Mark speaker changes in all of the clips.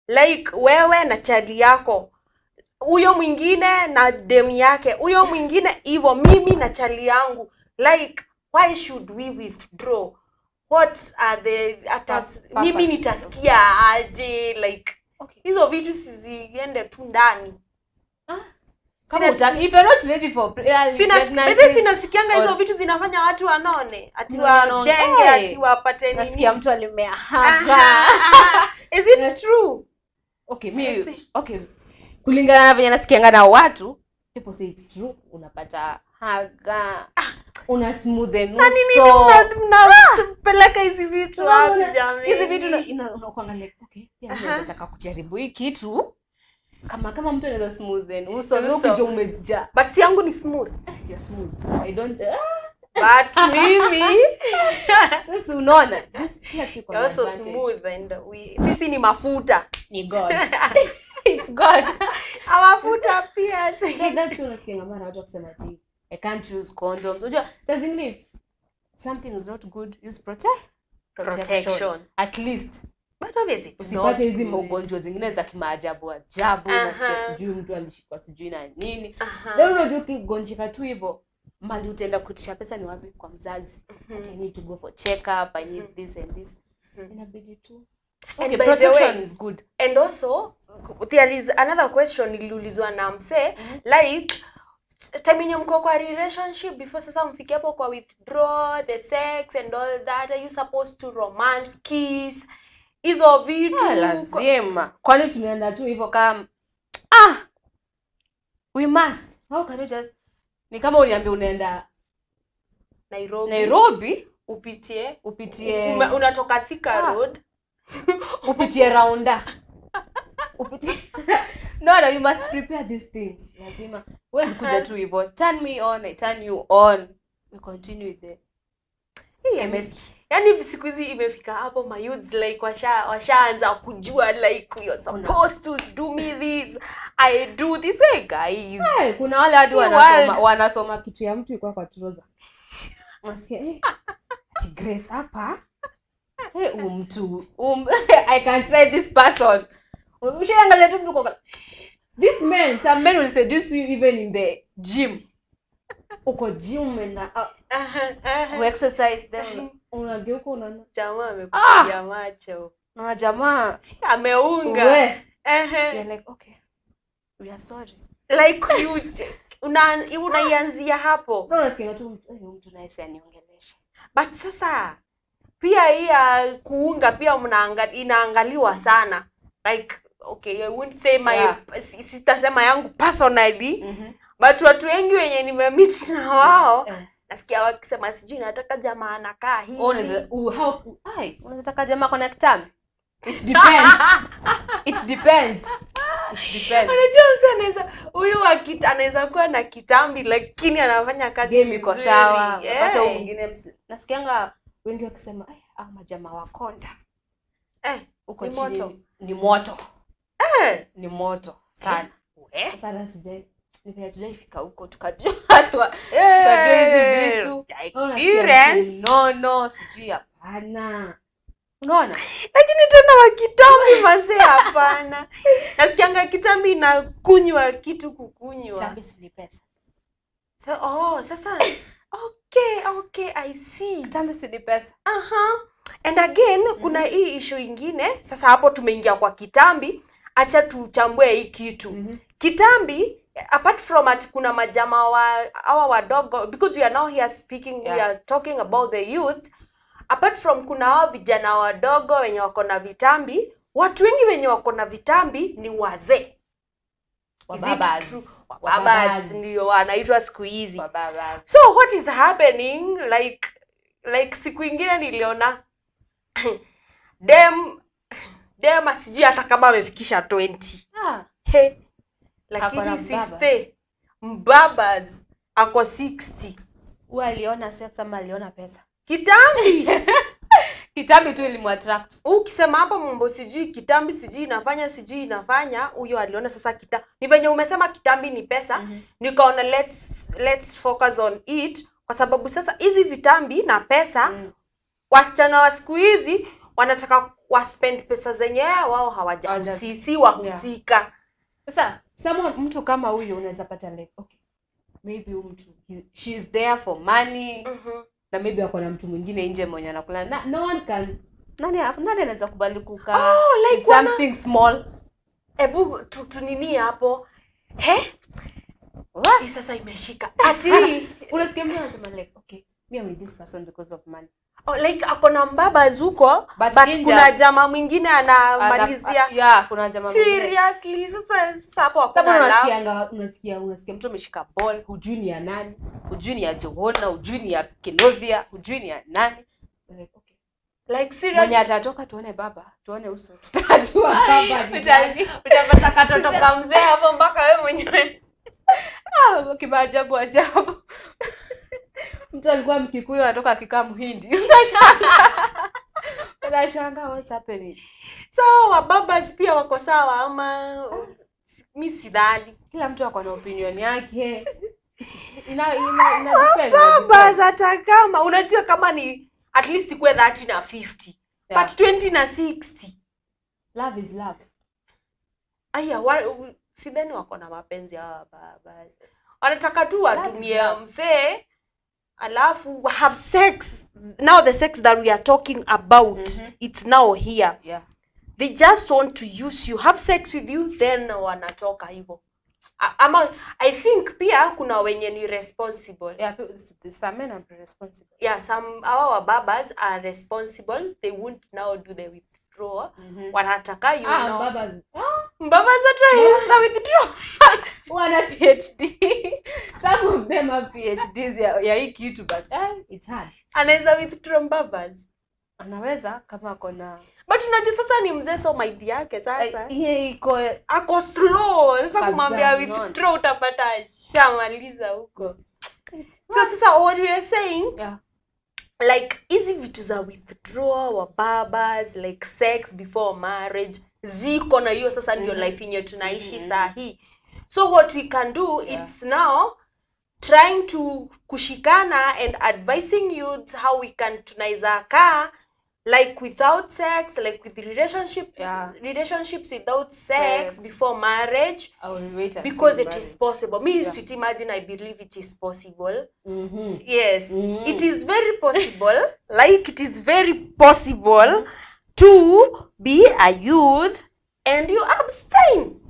Speaker 1: like wewe na chali yako huyo mwingine na dem yake huyo mwingine hivyo mimi na chali yangu like why should we withdraw what are the ata,
Speaker 2: Pur-
Speaker 1: mimi
Speaker 2: purposes.
Speaker 1: nitasikia aje like
Speaker 2: Okay.
Speaker 1: hizo vitu siziende tu ndani
Speaker 2: Kama
Speaker 1: Sina
Speaker 2: utaki, if you're not ready for pre- uh,
Speaker 1: Sina-
Speaker 2: pregnancy,
Speaker 1: Basi sinasikianga hizo
Speaker 2: or-
Speaker 1: vitu zinafanya watu wanone ati
Speaker 2: No, no, no.
Speaker 1: wajenge
Speaker 2: Hey.
Speaker 1: ati wapate
Speaker 2: nasikia
Speaker 1: nini
Speaker 2: mtu alimea
Speaker 1: Aha,
Speaker 2: haga.
Speaker 1: aha. is it
Speaker 2: Yes.
Speaker 1: true
Speaker 2: okay mi
Speaker 1: Yes.
Speaker 2: okay kulingana na venye nasikianga na watu people say it's true unapata haga una smoothen uso
Speaker 1: mnapeleka hizi vitu
Speaker 2: So,
Speaker 1: wapi
Speaker 2: una-
Speaker 1: jamani?
Speaker 2: hizi vitu ina- ina- unakuanga like okay pia mimi
Speaker 1: Aha.
Speaker 2: naweza taka kujaribu hii kitu kama kama mtu anaweza smoothen uso
Speaker 1: Uso.
Speaker 2: sio ukijua umeja
Speaker 1: but si yangu ni smooth
Speaker 2: you're smooth i don't ah,
Speaker 1: but mimi
Speaker 2: sasa unaona this kila kitu iko na
Speaker 1: you're also
Speaker 2: advantage.
Speaker 1: smooth and we, sisi ni mafuta
Speaker 2: ni god it's god
Speaker 1: mafuta pia
Speaker 2: so that's unasikianga mara watu wakisema ati i can't use condoms unajua saa zingine something is not good use protect
Speaker 1: protection
Speaker 2: at least
Speaker 1: but obviously it's not
Speaker 2: usipate hizi
Speaker 1: good.
Speaker 2: maugonjwa zingine za kimaajabu ajabu
Speaker 1: Aha.
Speaker 2: nasikia sijui mtu alishikwa sijui na nini
Speaker 1: Aha.
Speaker 2: then unajua ukigonjeka tu hivyo mali utaenda kuitisha pesa ni wapi kwa mzazi
Speaker 1: Mhm.
Speaker 2: Ati I need to go for check up i need
Speaker 1: Mhm.
Speaker 2: this and this
Speaker 1: Mhm.
Speaker 2: inabidi tu
Speaker 1: And
Speaker 2: okay
Speaker 1: by the
Speaker 2: protection
Speaker 1: way-
Speaker 2: is good
Speaker 1: and also there is another question iliulizwa na msee
Speaker 2: Mhm.
Speaker 1: like time yenye mko kwa relationship before sasa mfike hapo kwa withdraw the sex and all that are you supposed to romance kiss hizo vitu
Speaker 2: Ah, lazima kwani tunaenda tu hivyo kama ah we must how can you just ni kama uniambia unaenda
Speaker 1: nairobi,
Speaker 2: nairobi
Speaker 1: upitie
Speaker 2: upitie
Speaker 1: Ume, unatoka thika
Speaker 2: Ah.
Speaker 1: road
Speaker 2: upitie raunda upitie no no you must prepare these things lazima huwezi kuja tu hivyo turn me on I turn you on we continue with the chemistry
Speaker 1: yaani siku hizi imefika hapo mayouths like washa washaanza kujua like you're supposed to do me this i do this hey guys
Speaker 2: hey, kuna wale hadi
Speaker 1: Hii
Speaker 2: wanasoma
Speaker 1: world.
Speaker 2: wanasoma kitu ya mtu ikuwa kwa troza nasikia eh, ati grace hapa hey, um, mtu um, i can try this person ushaangalia tu mtu kwa this man some men will seduce you even in the gym uko gym umeenda uh,
Speaker 1: Aha, aha.
Speaker 2: ku exercise then unageuka unaona
Speaker 1: jamaa amekupiga macho
Speaker 2: na jamaa
Speaker 1: ameunga
Speaker 2: we
Speaker 1: Ehe.
Speaker 2: you're like okay we are sorry
Speaker 1: like you una unaianzia hapo
Speaker 2: so unasikia tu mtu eh, mtu naye si aniongeleshe
Speaker 1: but sasa pia hii ya kuunga pia mnaanga, inaangaliwa sana like okay I wouldn't say my
Speaker 2: Yeah.
Speaker 1: si- sitasema yangu personally
Speaker 2: mhm
Speaker 1: but watu wengi wenye nimemit na wao
Speaker 2: Eh.
Speaker 1: nasikia wakisema sijui nataka jamaa anakaa hivi
Speaker 2: Oh, unaweza uh, how ai unaweza taka jamaa kona kitambi it depends it depends it depends
Speaker 1: unajua msi anaweza huyu wa kita- anaweza kuwa na kitambi lakini anafanya kazi
Speaker 2: game iko
Speaker 1: vizuri.
Speaker 2: sawa
Speaker 1: Yeah.
Speaker 2: unapata huyu mwingine ms- nasikianga wengi wakisema ai au majamaa wakonda
Speaker 1: Eh,
Speaker 2: huko
Speaker 1: Ni
Speaker 2: chini
Speaker 1: moto.
Speaker 2: ni moto
Speaker 1: eh,
Speaker 2: ni moto sana
Speaker 1: eh,
Speaker 2: sasa hata sijai nipea tujaifika huko tukajua tukajua hizi
Speaker 1: yes,
Speaker 2: vitu
Speaker 1: ya
Speaker 2: Au unasikia
Speaker 1: experience.
Speaker 2: mtu, no no sijui hapana unaona
Speaker 1: lakini tena wakitambi mazee hapana nasikianga kitambi inakunywa kitu kukunywa
Speaker 2: tambi si ni pesa
Speaker 1: so, oh, sasa okay okay i see
Speaker 2: tambi si ni pesa
Speaker 1: Aha. and again kuna hii issue ingine sasa hapo tumeingia kwa kitambi acha tuchambue hii kitu
Speaker 2: Mhm.
Speaker 1: kitambi apart from at kuna majamaa wa hawa wadogo because we are now here speaking we
Speaker 2: Yeah.
Speaker 1: are talking about the youth apart from kuna hao vijana wadogo wenye wako na vitambi watu wengi wenye wako na vitambi ni wazee Is it
Speaker 2: Wababas.
Speaker 1: true?
Speaker 2: Wababas.
Speaker 1: Wababas ndio wanaitwa siku hizi
Speaker 2: Wababas.
Speaker 1: so what is happening like like siku ingine niliona dem dem asijui hata kama amefikisha 20
Speaker 2: Ah,
Speaker 1: he
Speaker 2: Ako na
Speaker 1: lakini
Speaker 2: mbaba.
Speaker 1: siste mbabas ako 60
Speaker 2: huyu aliona sex ama aliona pesa
Speaker 1: kitambi
Speaker 2: kitambi tu ilimwattract
Speaker 1: ukisema hapa mambo sijui kitambi sijui inafanya sijui inafanya huyo aliona sasa kita ni venye umesema kitambi ni pesa
Speaker 2: Mhm.
Speaker 1: nikaona let's let's focus on it kwa sababu sasa hizi vitambi na pesa
Speaker 2: Mm.
Speaker 1: wasichana wa siku hizi wanataka waspend pesa zenye wao
Speaker 2: Hawaja-
Speaker 1: hawajahusisi wahusika
Speaker 2: sasa someone mtu kama huyo unaweza pata like okay maybe huyu mtu he- she is there for money
Speaker 1: Mhm.
Speaker 2: na maybe ako na mtu mwingine nje mwenye anakula na, no one can nani nani anaweza kubali kukaa
Speaker 1: Oh, like
Speaker 2: with
Speaker 1: wana-
Speaker 2: something small
Speaker 1: hebu tu- tunini hapo he
Speaker 2: What?
Speaker 1: hii sasa imeshika ati
Speaker 2: unasikia mtu anasema like okay me I'm with this person because of money
Speaker 1: oh, like ako na mbaba zuko
Speaker 2: But
Speaker 1: but
Speaker 2: nje-
Speaker 1: kuna jamaa mwingine anamalizia
Speaker 2: Ana- yeah kuna jamaa mwingine
Speaker 1: seriously sasa sasa hapo
Speaker 2: Sababu
Speaker 1: hakuna love.
Speaker 2: unasikianga unasikia unasikia mtu ameshika ball hujui ni ya nani hujui ni ya Johona hujui ni ya Kinovia hujui ni ya nani like okay
Speaker 1: like serious
Speaker 2: mwenye atatoka tuone baba tuone uso tutajua baba ni
Speaker 1: Uta-
Speaker 2: nani
Speaker 1: utapata katoto ka mzee hapo mpaka wewe mwenyewe
Speaker 2: Ah, kimaajabu ajabu mtu alikuwa mkikuyu anatoka akikaa mhindi unashangaa unashangaa what's happening
Speaker 1: so wababas pia wako sawa ama mi sidhani
Speaker 2: kila mtu ako na opinion yake ina ina ina depend, ina
Speaker 1: babas
Speaker 2: depend.
Speaker 1: hata kama unajua kama ni at least kuwe 30 na 50
Speaker 2: Yeah.
Speaker 1: but 20 na 60
Speaker 2: love is love
Speaker 1: aya wa, u- sidhani wako na mapenzi hawa babas wanataka tu watumie
Speaker 2: love.
Speaker 1: mzee alafu have sex now the sex that we are talking about
Speaker 2: Mhm.
Speaker 1: it's now here
Speaker 2: yeah
Speaker 1: they just want to use you have sex with you then wanatoka hivyo A- ama i think pia kuna wenye ni responsible
Speaker 2: yeah pe- some men are responsible
Speaker 1: yeah some our wababas are responsible they won't now do the withdrawal
Speaker 2: Mhm.
Speaker 1: wanataka you
Speaker 2: ah
Speaker 1: know
Speaker 2: baba
Speaker 1: mbabas hata
Speaker 2: na withdraw wana phd some of them have phds ya, ya hii kitu but eh, it's hard
Speaker 1: anaweza withdraw mbabas
Speaker 2: anaweza kama ako na
Speaker 1: but unajua sasa ni mzee so maidi yake sasa
Speaker 2: Eh, hiyo iko
Speaker 1: ako slow sasa
Speaker 2: Kabisa,
Speaker 1: kumwambia
Speaker 2: unaona.
Speaker 1: withdraw utapata shamaliza huko so sasa what we are saying
Speaker 2: yeah
Speaker 1: like hizi vitu za withdraw wa babas like sex before marriage ziko na hiyo sasa ndio
Speaker 2: Mhm.
Speaker 1: life yenye tunaishi
Speaker 2: Mhm.
Speaker 1: saa hii so what we can do
Speaker 2: Yeah.
Speaker 1: it's now trying to kushikana and advising youths how we can tunaweza kaa like without sex like with relationship
Speaker 2: Yeah.
Speaker 1: relationships without sex,
Speaker 2: Sex.
Speaker 1: before marriage
Speaker 2: I will wait until
Speaker 1: because it
Speaker 2: marriage.
Speaker 1: is possible me
Speaker 2: Yeah.
Speaker 1: sweet imagine i believe it is possible
Speaker 2: Mhm.
Speaker 1: yes
Speaker 2: Mhm.
Speaker 1: it is very possible like it is very possible to be a youth and you abstain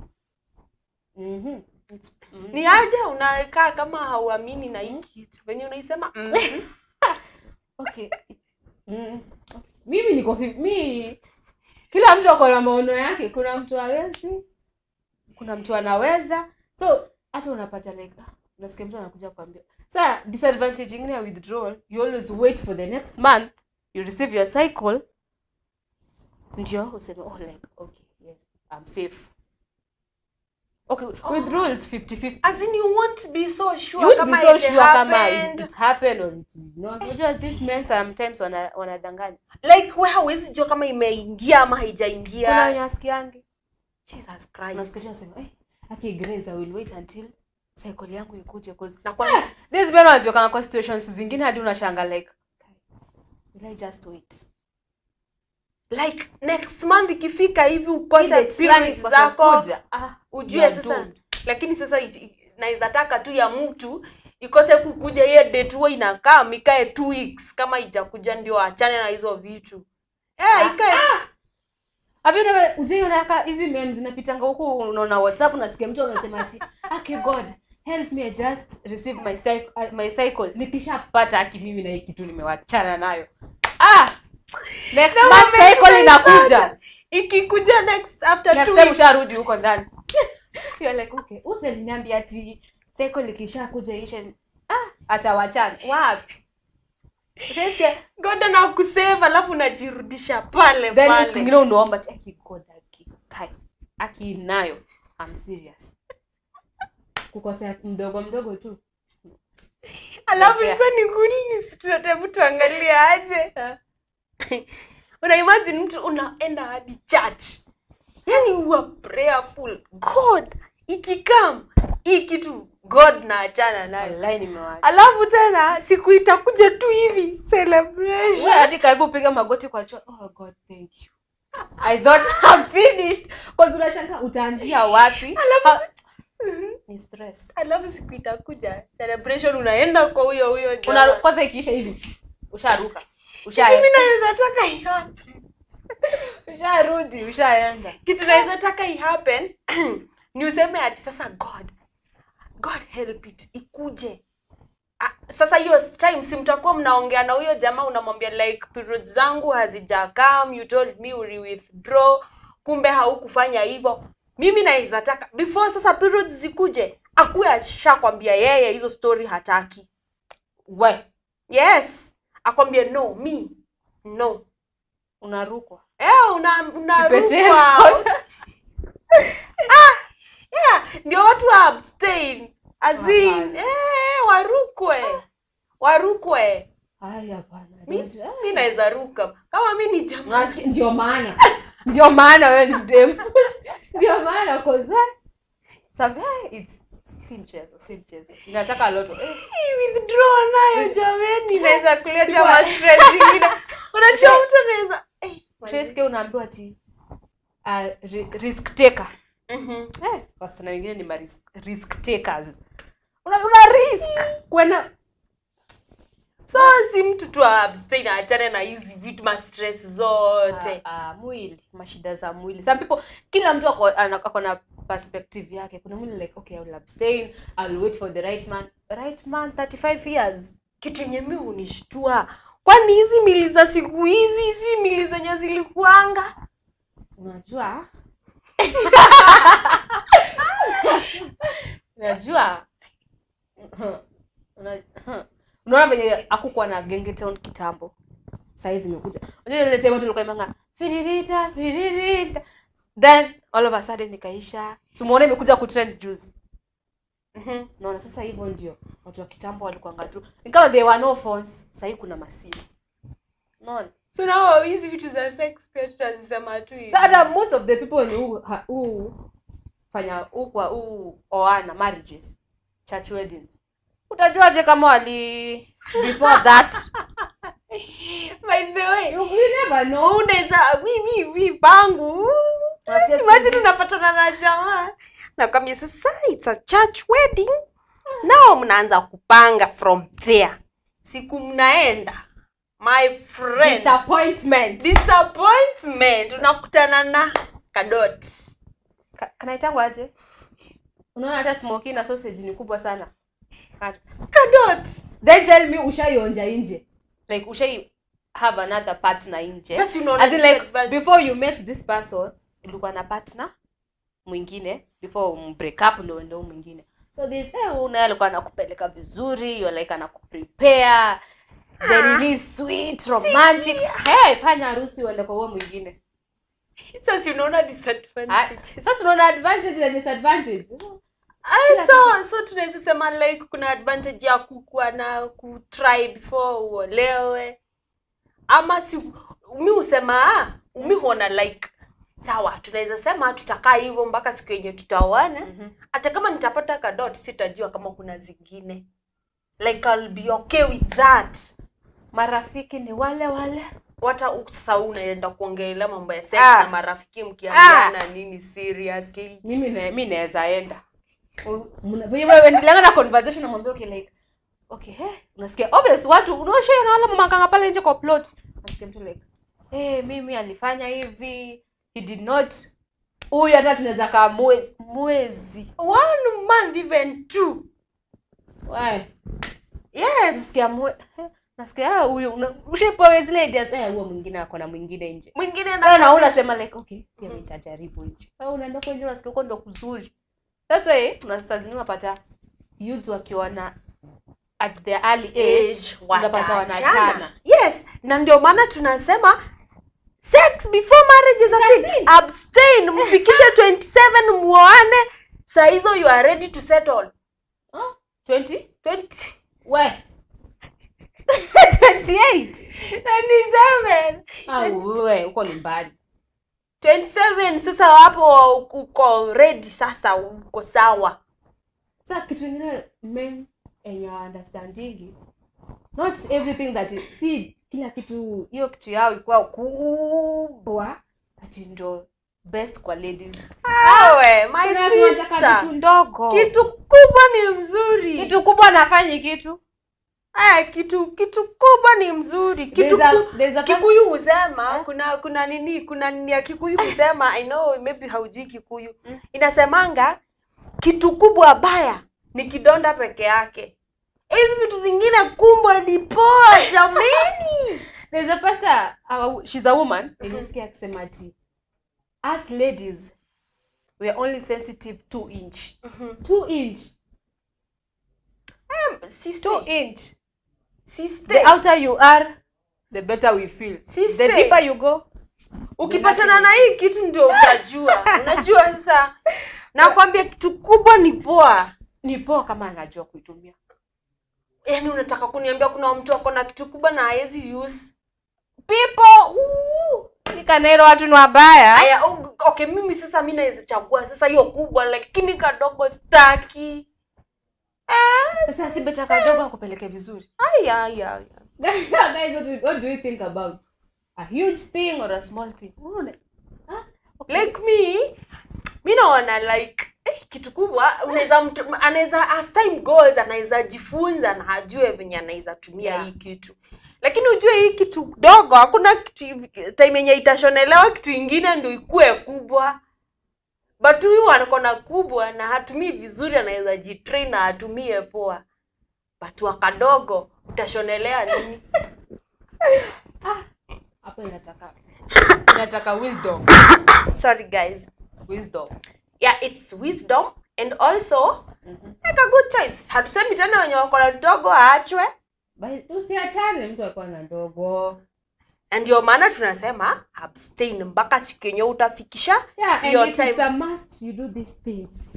Speaker 2: Mhm. It's- mhm.
Speaker 1: ni aje unakaa kama hauamini na hii kitu venye unaisema mm
Speaker 2: okay mm. mimi niko fi- mi kila mtu ako na maono yake kuna mtu hawezi kuna mtu anaweza so hata unapata like ah, unasikia mtu anakuja kuambia sa disadvantage ingine ya withdrawal you always wait for the next month you receive your cycle ndio useme oh like okay yes i'm safe okay withdrawal is 50 50
Speaker 1: as in you won't be so sure
Speaker 2: you would
Speaker 1: kama
Speaker 2: be so
Speaker 1: it
Speaker 2: sure kama
Speaker 1: happened.
Speaker 2: it, it happened or it did not unajua these men sometimes wana- wanadanganya
Speaker 1: like we hawezi jua kama imeingia ama
Speaker 2: kuna
Speaker 1: haijaingia
Speaker 2: wenye wasikiangi
Speaker 1: jesus christ
Speaker 2: unasikia sema eh aki Grace I will wait until cycle yangu ikuje cause
Speaker 1: na kwani
Speaker 2: this men wanajua kama kwa situations zingine hadi unashanga like will I just wait
Speaker 1: like next month ikifika hivi
Speaker 2: Ile
Speaker 1: ukose
Speaker 2: fulani
Speaker 1: periods
Speaker 2: ikose
Speaker 1: zako
Speaker 2: kuja, ah
Speaker 1: ujue
Speaker 2: you are
Speaker 1: sasa
Speaker 2: doomed.
Speaker 1: lakini sasa it- it- naweza taka tu ya mtu ikose kukuja hiyo date huwa inakaa mikae two weeks kama ijakuja ndio achane na hizo vitu eh
Speaker 2: Ah,
Speaker 1: ikae
Speaker 2: Have you never ujaiona ka hizi men zinapitanga huku unaona WhatsApp unasikia mtu anasema ati okay God help me I just receive my cycle, uh, my cycle nikishapata aki mimi na hii kitu nimewachana nayo ah next
Speaker 1: Sema
Speaker 2: month
Speaker 1: umesha
Speaker 2: cycle inakuja
Speaker 1: ipata. ikikuja next after
Speaker 2: next
Speaker 1: two
Speaker 2: time
Speaker 1: weeks
Speaker 2: usharudi huko ndani you're like okay useliniambia ati cycle ikishakuja ishe ah atawachana wapi Utasikia
Speaker 1: god anakusave alafu unajirudisha pale
Speaker 2: then siku
Speaker 1: pale
Speaker 2: ingine unaomba ati aki God aki kai aki nayo I'm serious kukosea mdogo mdogo tu
Speaker 1: alafu
Speaker 2: Yeah.
Speaker 1: sasa ni kunini tutatebu tuangalie aje una imagine mtu unaenda hadi church yani uwa prayerful god ikikam hii kitu god na achana nayo
Speaker 2: wallahi nimewacha
Speaker 1: alafu tena siku itakuja tu hivi celebration
Speaker 2: Wewe hadi karibu piga magoti kwa choo oh god thank you i thought i'm finished cause unashanga utaanzia wapi Ha- ni stress
Speaker 1: alafu siku itakuja celebration unaenda kwa huyo huyo
Speaker 2: Una,
Speaker 1: jamaa.
Speaker 2: kwanza ikiisha hivi usharuka
Speaker 1: Kitu
Speaker 2: usha
Speaker 1: mi naweza taka ihappen
Speaker 2: usharudi ushaenda
Speaker 1: kitu naweza taka ihappen ni useme ati sasa god god help it ikuje Ah, sasa hiyo time si mtakuwa mnaongea na huyo jamaa unamwambia like periods zangu hazijakam you told me uli withdraw kumbe haukufanya hivyo mimi naweza taka before sasa periods zikuje akuwe ashakwambia yeye hizo story hataki
Speaker 2: we
Speaker 1: yes akwambie no me no
Speaker 2: unarukwa
Speaker 1: Eh, una
Speaker 2: Kipetero.
Speaker 1: unarukwa ah, yeah, ndio watu wa abstain azin
Speaker 2: Hapana.
Speaker 1: eh, warukwe warukwe
Speaker 2: Ay, hapana
Speaker 1: Mi-
Speaker 2: don't- ah.
Speaker 1: mi naweza ruka kama mi ni jamaa
Speaker 2: Unasikia- ndio maana ndio maana wewe ni dem ndio maana cause eh, sabi eh, it's si mchezo si mchezo inataka loto eh,
Speaker 1: Hii withdraw nayo jameni inaweza kuleta
Speaker 2: Kwa-
Speaker 1: mastress zingine unajua mtu anaweza eh,
Speaker 2: Trace unaambiwa ati uh, ri- risk taker
Speaker 1: mhm.
Speaker 2: eh, wasichana wengine ni ma risk, risk takers una, una risk kwenda
Speaker 1: so si mtu tu abstain aachane na hizi vitu mastress zote
Speaker 2: Ah, ah, mwili mashida za mwili some people kila mtu ako ana- ako na perspective yake kuna mwili like okay I will abstain I will wait for the right man right man 35 years
Speaker 1: kitu yenye mi hunishtua kwani hizi mili za siku hizi si mili zenye zilikuanga
Speaker 2: unajua unajua Una- unaona venye akukuwa na gengetown kitambo sahii zimekuja unajua ile time watu walikuwa imanga firirida firirida then all of a sudden ikaisha simuona imekuja kutrend juice
Speaker 1: Mhm.
Speaker 2: naona sasa hivyo ndio watu wa kitambo walikuanga tu ingawa there were no phones sahii kuna masimu unaona
Speaker 1: so nao hizi vitu za sex pia tutazisema tu hivi.
Speaker 2: so hata most of the people wenye huu ha- huu fanya huu kwa huu oana marriages church weddings utajuaje kama wali before that
Speaker 1: by the way
Speaker 2: you, you never know
Speaker 1: unaweza mimi mi pangu
Speaker 2: Unasikia siku
Speaker 1: imagine
Speaker 2: hizi-
Speaker 1: unapatana na jamaa nakwambia sasa it's a church wedding nao mnaanza kupanga from there siku mnaenda my friend
Speaker 2: disappointment
Speaker 1: disappointment unakutana na kadot
Speaker 2: Ka- kanaitangwa aje unaona hata smoky na sausage ni kubwa sana Ka-
Speaker 1: kadot
Speaker 2: then tell me ushaionja nje like ushai have another partner nje
Speaker 1: Sasa unaona
Speaker 2: as in like
Speaker 1: disadvantage.
Speaker 2: before you met this person ulikuwa na partner mwingine before mbreak up ndo ndo mwingine so this eh una alikuwa anakupeleka vizuri you like anakuprepare then it is sweet romantic hey fanya harusi uende kwa huo mwingine
Speaker 1: sasa unaona
Speaker 2: Ah,
Speaker 1: disadvantages
Speaker 2: sasa unaona advantage na disadvantage
Speaker 1: Ah, so so tunaweza sema like kuna advantage ya kukuwa na kutry before uolewe ama si mi husema ah, mi huona like sawa tunaweza sema tutakaa hivyo mpaka siku yenye tutaoana
Speaker 2: Mhm.
Speaker 1: hata kama nitapata kadot sitajua kama kuna zingine like I'll be okay with that
Speaker 2: marafiki ni wale wale
Speaker 1: wata sasa unaenda kuongelea mambo ya sex
Speaker 2: Ah.
Speaker 1: na marafiki mkiambiana nini seriously
Speaker 2: mimi na, mi naweza enda U- mna- venye wewe endeleanga na conversation namwambia okay like okay eh unasikia obvious watu unaosha na wala makanga pale nje kwa plot unasikia mtu like eh mimi alifanya hivi he did not huyu hata tunaweza kaa mwezi mwezi
Speaker 1: one month even two
Speaker 2: Why?
Speaker 1: yes
Speaker 2: nasikia mwe eh, nasikia ah huyu una- ushapewa zile ideas eh huo mwingine ako na mwingine nje
Speaker 1: mwingine
Speaker 2: sasa na
Speaker 1: na
Speaker 2: unasema like okay pia mimi nitajaribu nje au unaenda kwa nje unasikia huko ndo kuzuri that's why kuna saa zingine unapata youths wakiona at the early age
Speaker 1: age
Speaker 2: unapata
Speaker 1: wataachana.
Speaker 2: wanachana
Speaker 1: yes na ndio maana tunasema sex before marriage is a sin abstain mfikishe 27 muoane saa hizo you are ready to settle
Speaker 2: Huh? 20
Speaker 1: 20
Speaker 2: we 28
Speaker 1: 27
Speaker 2: au we uko ni mbali
Speaker 1: 27 sasa hapo uko ready sasa uko sawa
Speaker 2: sasa kitu kingine men enye understanding not everything that is, si kila kitu hiyo kitu yao ikuwa kubwa ati ndo best kwa ladies
Speaker 1: Awe, my
Speaker 2: Kuna watu wanataka
Speaker 1: sister.
Speaker 2: vitu ndogo
Speaker 1: Kitu kubwa ni mzuri.
Speaker 2: kitu kubwa nafanyi kitu
Speaker 1: Eh, kitu kitu kubwa ni mzuri. Kitu
Speaker 2: There's a-
Speaker 1: ku-
Speaker 2: there's a person-
Speaker 1: Kikuyu husema
Speaker 2: Eh?
Speaker 1: kuna kuna nini kuna nini ya Kikuyu husema I know maybe haujui Kikuyu.
Speaker 2: Mm.
Speaker 1: Inasemanga kitu kubwa baya ni kidonda peke yake. Hizi vitu zingine kubwa ni poa jameni.
Speaker 2: there's a pastor uh, she's a woman nilisikia akisema ati us ladies we are only sensitive two inch two inch
Speaker 1: Sister,
Speaker 2: two inch
Speaker 1: sister.
Speaker 2: the outer you are the better we feel
Speaker 1: Sister.
Speaker 2: the deeper you go
Speaker 1: ukipatana na hii kitu ndio utajua unajua sasa nakwambia kitu kubwa ni poa
Speaker 2: ni poa kama anajua kuitumia
Speaker 1: yaani unataka kuniambia kuna mtu ako na kitu kubwa na hawezi use people woo.
Speaker 2: nikanairo watu ni wabaya
Speaker 1: aya o- okay mimi sasa mi naweza chagua sasa hiyo kubwa lakini kadogo staki
Speaker 2: sasa si beta kadogo akupeleke vizuri
Speaker 1: aya aya aya.
Speaker 2: guys what, do- what do you think about a huge thing or a small thing Unaona? Ah, okay.
Speaker 1: like me mi naona like eh, kitu kubwa unaweza mtu anaweza as time goes anaweza jifunza na ajue venye anaweza tumia
Speaker 2: Yeah.
Speaker 1: hii kitu lakini ujue hii kitu dogo hakuna kitu time yenye itashonelewa kitu ingine ndio ikue kubwa but huyu anakona kubwa na hatumii vizuri anaweza jitrain na atumie poa but wakadogo utashonelea nini
Speaker 2: hapo inataka inataka wisdom
Speaker 1: sorry guys
Speaker 2: wisdom
Speaker 1: yeah it's wisdom and also
Speaker 2: Mhm.
Speaker 1: make a good choice hatusemi tena wenye wakona dogo aachwe
Speaker 2: But usiachane mtu akuwa na ndogo
Speaker 1: na ndio maana tunasema abstain mpaka siku yenye utafikisha
Speaker 2: yeah and
Speaker 1: Your
Speaker 2: if
Speaker 1: time.
Speaker 2: it's a must you do these things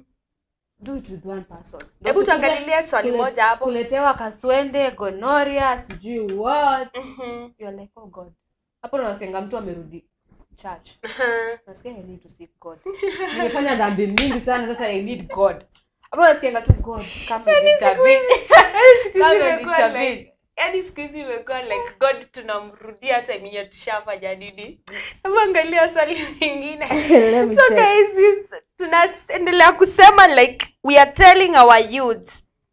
Speaker 2: do it with one person
Speaker 1: hebu
Speaker 2: Usikuje
Speaker 1: tuangalilie swali
Speaker 2: kule-
Speaker 1: moja hapo
Speaker 2: kuletewa kaswende gonoria sijui what
Speaker 1: Mhm.
Speaker 2: you're like oh god hapo unasikianga mtu amerudi church
Speaker 1: Mhm.
Speaker 2: nasikia i need to seek god nimefanya dhambi mingi sana sasa i need god hapo unasikianga tu god come and intervene
Speaker 1: Siku hizi
Speaker 2: come and
Speaker 1: imekuwa
Speaker 2: intervene
Speaker 1: like- yaani siku hizi imekuwa like god tunamrudia hata yenye tushafanya nini hebu angalia swali lingine
Speaker 2: Let me
Speaker 1: so
Speaker 2: check.
Speaker 1: guys yes, tunaendelea kusema like we are telling our youth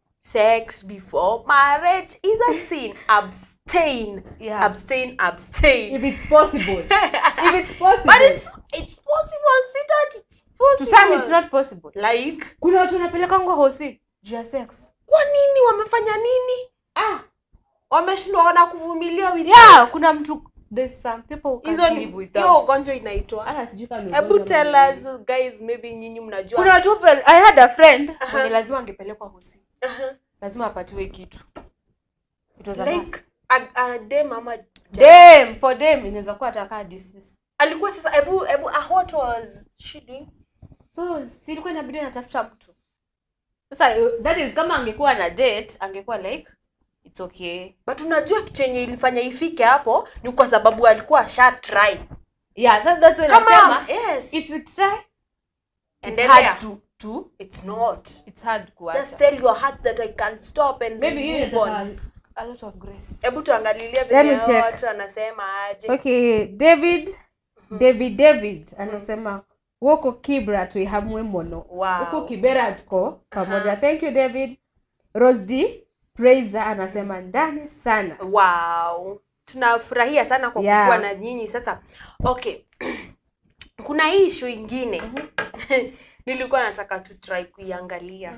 Speaker 1: sex before marriage is a sin abstain
Speaker 2: Yeah.
Speaker 1: abstain abstain
Speaker 2: if it's possible if it's possible
Speaker 1: but it's it's possible sweetheart it's
Speaker 2: to
Speaker 1: possible
Speaker 2: some it's not possible
Speaker 1: like
Speaker 2: kuna watu wanapeleka ngwa hosi juu ya sex
Speaker 1: kwa nini wamefanya nini
Speaker 2: ah
Speaker 1: wameshindwa wana kuvumilia with
Speaker 2: yeah
Speaker 1: that.
Speaker 2: kuna mtu there's some people who
Speaker 1: hizo
Speaker 2: can't
Speaker 1: ni
Speaker 2: live
Speaker 1: hiyo
Speaker 2: without
Speaker 1: ugonjwa inaitwa
Speaker 2: hata sijui kama ni
Speaker 1: hebu
Speaker 2: ugonjwa
Speaker 1: tell
Speaker 2: ama nini.
Speaker 1: us guys maybe nyinyi mnajua
Speaker 2: kuna watu pel- i had a friend
Speaker 1: Aha.
Speaker 2: mwenye lazima angepelekwa hosi
Speaker 1: Aha.
Speaker 2: lazima apatiwe kitu it was a must.
Speaker 1: like a, a dem ama
Speaker 2: Damn, for them inaweza kuwa atakaa disease
Speaker 1: alikuwa sasa hebu hebu uh, what was she doing
Speaker 2: so silikuwa inabidi anatafuta mtu sasa uh, that is kama angekuwa na date angekuwa like it's okay
Speaker 1: but unajua kitu yenye ilifanya ifike hapo ni kwa sababu alikuwa asha try
Speaker 2: yeah so that's when
Speaker 1: kama
Speaker 2: nasema
Speaker 1: yes
Speaker 2: if you try it's
Speaker 1: endelea
Speaker 2: hard to to
Speaker 1: it's not
Speaker 2: it's hard
Speaker 1: just
Speaker 2: kuacha
Speaker 1: tell your heart that i can stop and
Speaker 2: maybe hiyo
Speaker 1: move on
Speaker 2: inataka a lot of grace
Speaker 1: hebu tuangalilie
Speaker 2: Let me
Speaker 1: venye hao
Speaker 2: check.
Speaker 1: watu anasema aje
Speaker 2: okay david david david anasema woko kibra tuihamwe mono
Speaker 1: Wow.
Speaker 2: huku kibera tuko pamoja thank you david rosd praiser anasema ndani sana
Speaker 1: wow tunafurahia sana kwa
Speaker 2: Yeah.
Speaker 1: kuwa na nyinyi sasa okay kuna hii ishu ingine nilikuwa nataka tu try kuiangalia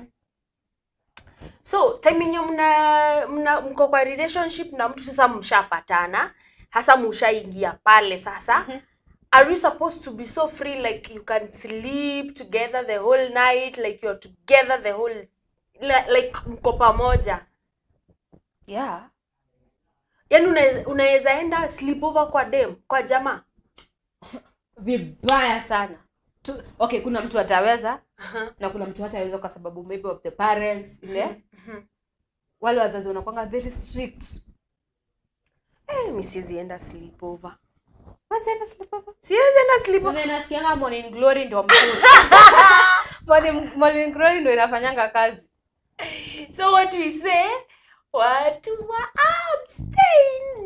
Speaker 1: so time yenye mna, mna mko kwa relationship na mtu sasa mshapatana hasa mshaingia pale sasa
Speaker 2: Mhm.
Speaker 1: are you supposed to be so free like you can sleep together the whole night like you're together the whole li- like mko pamoja
Speaker 2: yeah
Speaker 1: yaani una- unaweza enda sleepover kwa dem kwa jamaa
Speaker 2: vibaya sana tu, okay kuna mtu ataweza
Speaker 1: Aha.
Speaker 2: na kuna mtu hataweza kwa sababu maybe of the parents ile
Speaker 1: Mhm.
Speaker 2: wale wazazi wanakwanga very strict
Speaker 1: Eh, mi siwezi enda sleepover
Speaker 2: basi enda sleepover
Speaker 1: siwezi enda sleepover
Speaker 2: Mimi nasikianga morning glory ndio mzuri morning, morning glory ndio inafanyanga kazi
Speaker 1: so what we say watu wa abstain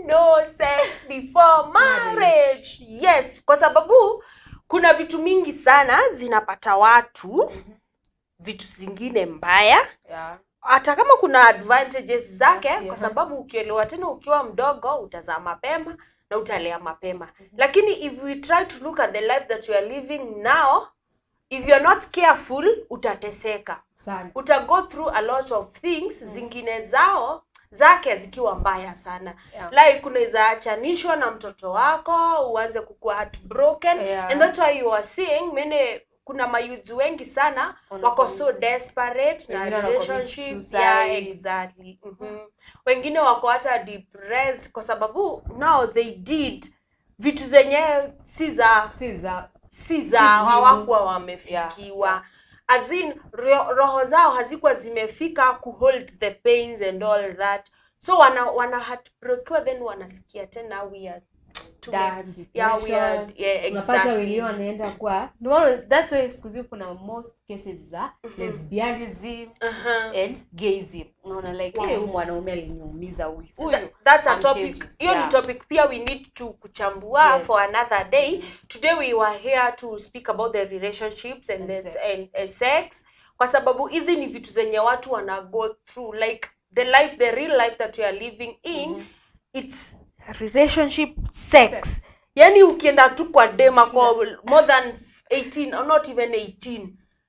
Speaker 1: no sex before marriage yes kwa sababu kuna vitu mingi sana zinapata watu vitu zingine mbaya
Speaker 2: Yeah.
Speaker 1: hata kama kuna advantages zake
Speaker 2: Yeah.
Speaker 1: kwa sababu ukielewa tena ukiwa mdogo utazaa mapema na utalea mapema lakini if we try to look at the life that you are living now if you're not careful utateseka
Speaker 2: Sana.
Speaker 1: uta go through a lot of things zingine zao zake zikiwa mbaya sana
Speaker 2: Yeah.
Speaker 1: like unaweza achanishwa na mtoto wako uanze kukua heartbroken
Speaker 2: Yeah.
Speaker 1: and that's why you are seeing many kuna mayuthi wengi sana
Speaker 2: Wanakuwa-
Speaker 1: wako so desperate na
Speaker 2: Wengine wanacommit
Speaker 1: relationship
Speaker 2: suicide.
Speaker 1: yeah, exactly Mhm. wengine wako hata depressed kwa sababu now they did vitu zenye si za
Speaker 2: Si za
Speaker 1: si za
Speaker 2: muhimu.
Speaker 1: hawakuwa wamefikiwa
Speaker 2: Yeah,
Speaker 1: as in ro, roho zao hazikuwa zimefika kuhold the pains and all that so wana wana heartbrokiwa then wanasikia tena we are tume-
Speaker 2: Done,
Speaker 1: yeah, we are,
Speaker 2: depression.
Speaker 1: yeah,
Speaker 2: unapata
Speaker 1: exactly.
Speaker 2: wengine wanaenda kwa ndio maana that's why siku hizi kuna most cases za lesbianism
Speaker 1: Uh-huh.
Speaker 2: and gayism unaona like
Speaker 1: Wow.
Speaker 2: hey, huyu mwanaume aliniumiza huyu
Speaker 1: Tha-
Speaker 2: huyu
Speaker 1: that's a
Speaker 2: I'm
Speaker 1: topic
Speaker 2: changing.
Speaker 1: hiyo
Speaker 2: Yeah.
Speaker 1: ni topic pia we need to kuchambua
Speaker 2: Yes.
Speaker 1: for another day today we were here to speak about the relationships and,
Speaker 2: And
Speaker 1: the,
Speaker 2: sex.
Speaker 1: and, and sex kwa sababu hizi ni vitu zenye watu wana go through like the life the real life that we are living in
Speaker 2: Mhm.
Speaker 1: it's relationship sex,
Speaker 2: Sex.
Speaker 1: yani ukienda tu kwa dem ako more than 18 or not even 18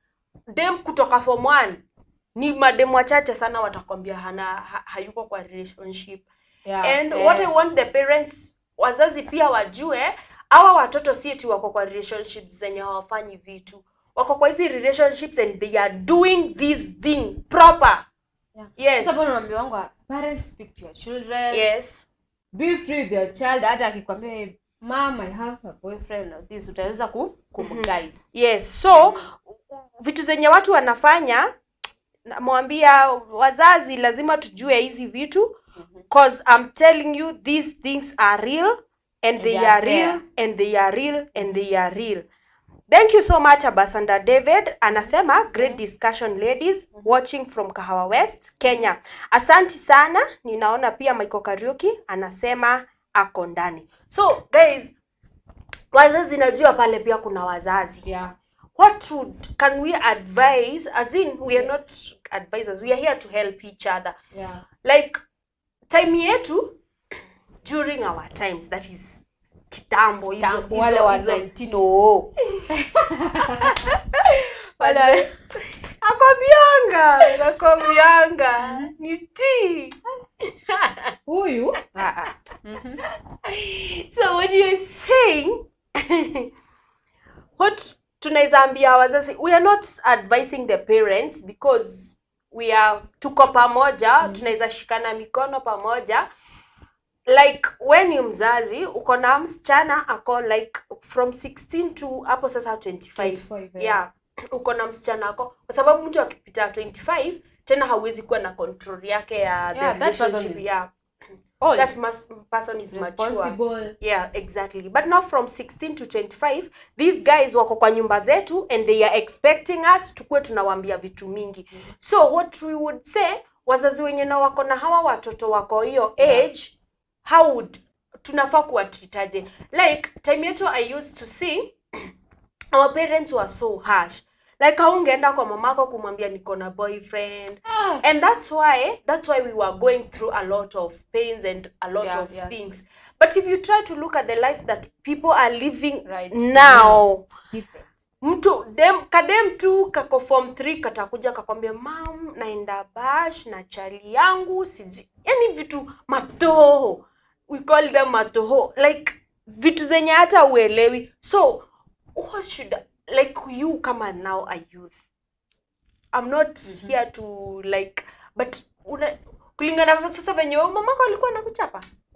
Speaker 1: dem kutoka form 1 ni madem wachache sana watakwambia hana ha, hayuko kwa relationship
Speaker 2: yeah.
Speaker 1: and
Speaker 2: eh,
Speaker 1: what i want the parents wazazi pia wajue hawa watoto si eti wako kwa relationships zenye hawafanyi vitu wako kwa hizi relationships and they are doing this thing proper
Speaker 2: yeah.
Speaker 1: yes
Speaker 2: Sasa bwana naambia wangu parents speak to your children
Speaker 1: yes
Speaker 2: be free with your child hata akikwambia "Hey, mom i have a boyfriend or this utaweza ku kumguide
Speaker 1: yes so vitu zenye watu wanafanya namwambia wazazi lazima tujue hizi vitu cause i'm telling you these things are real and they
Speaker 2: they
Speaker 1: are
Speaker 2: are
Speaker 1: real and they are real and they are real thank you so much abasanda david anasema great discussion ladies watching from kahawa west kenya asanti sana ninaona pia michael kariuki anasema ako ndani so guys wazazi najua pale pia kuna wazazi
Speaker 2: yeah
Speaker 1: what would can we advise as in we are not advisors we are here to help each other
Speaker 2: yeah
Speaker 1: like time yetu during our times that is kitambo hizo-
Speaker 2: Tambo,
Speaker 1: hizo-
Speaker 2: wale wa
Speaker 1: hizo-
Speaker 2: 19 oo. wale wa-
Speaker 1: nakwambianga nakwambianga ni tea
Speaker 2: huyu Ah, ah. Mhm.
Speaker 1: so what you're saying what tunaweza ambia wazazi we are not advising the parents because we are tuko pamoja mm. tunaweza shikana mikono pamoja like we ni mzazi uko na msichana ako like from 16 to hapo sasa 25
Speaker 2: 25, eh.
Speaker 1: yeah uko na msichana ako kwa sababu mtu akipita 25 tena hauwezi kuwa na control yake ya the
Speaker 2: Yeah, that person
Speaker 1: relationship,
Speaker 2: is
Speaker 1: yeah
Speaker 2: Old,
Speaker 1: that must, person is mature
Speaker 2: responsible
Speaker 1: yeah exactly but now from 16 to 25 these guys wako kwa nyumba zetu and they are expecting us tukuwe tunawaambia vitu mingi so what we would say wazazi wenye na wako na hawa watoto wako hiyo
Speaker 2: Yeah.
Speaker 1: age how would tunafaa kuwatritaje like time yetu i used to see our parents were so harsh like haungeenda kwa mamako kumwambia niko na boyfriend
Speaker 2: Ah,
Speaker 1: and that's why that's why we were going through a lot of pains and a lot
Speaker 2: Yeah,
Speaker 1: of
Speaker 2: yes.
Speaker 1: things but if you try to look at the life that people are living
Speaker 2: Right
Speaker 1: now
Speaker 2: different
Speaker 1: mtu dem kadem tu kako form 3 katakuja kakwambia mam naenda bash na chali yangu sijui yani vitu matoho we call them matoho like vitu zenye hata uelewi so what should like you kama now a youth i'm not
Speaker 2: Mhm.
Speaker 1: here to like but una kulingana na sasa venye wewe mamako alikuwa anakuchapa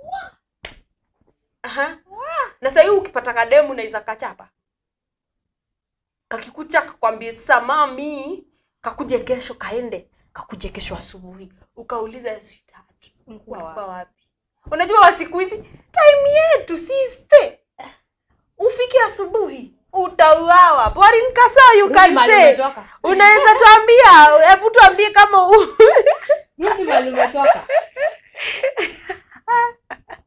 Speaker 1: Aha. na sahii ukipata kademu unaweza kachapa kakikucha kakwambie sasa mami kakuje kesho kaende kakuje kesho asubuhi ukauliza sweetheart
Speaker 2: Ulikuwa
Speaker 1: ulikuwa wapi unajua wa siku hizi time yetu siste ufike asubuhi utauawa Borin Kasau, you
Speaker 2: Rudi
Speaker 1: can
Speaker 2: mahali
Speaker 1: say
Speaker 2: umetoka.
Speaker 1: unaweza tuambia hebu tuambie kama u...
Speaker 2: Rudi mahali umetoka.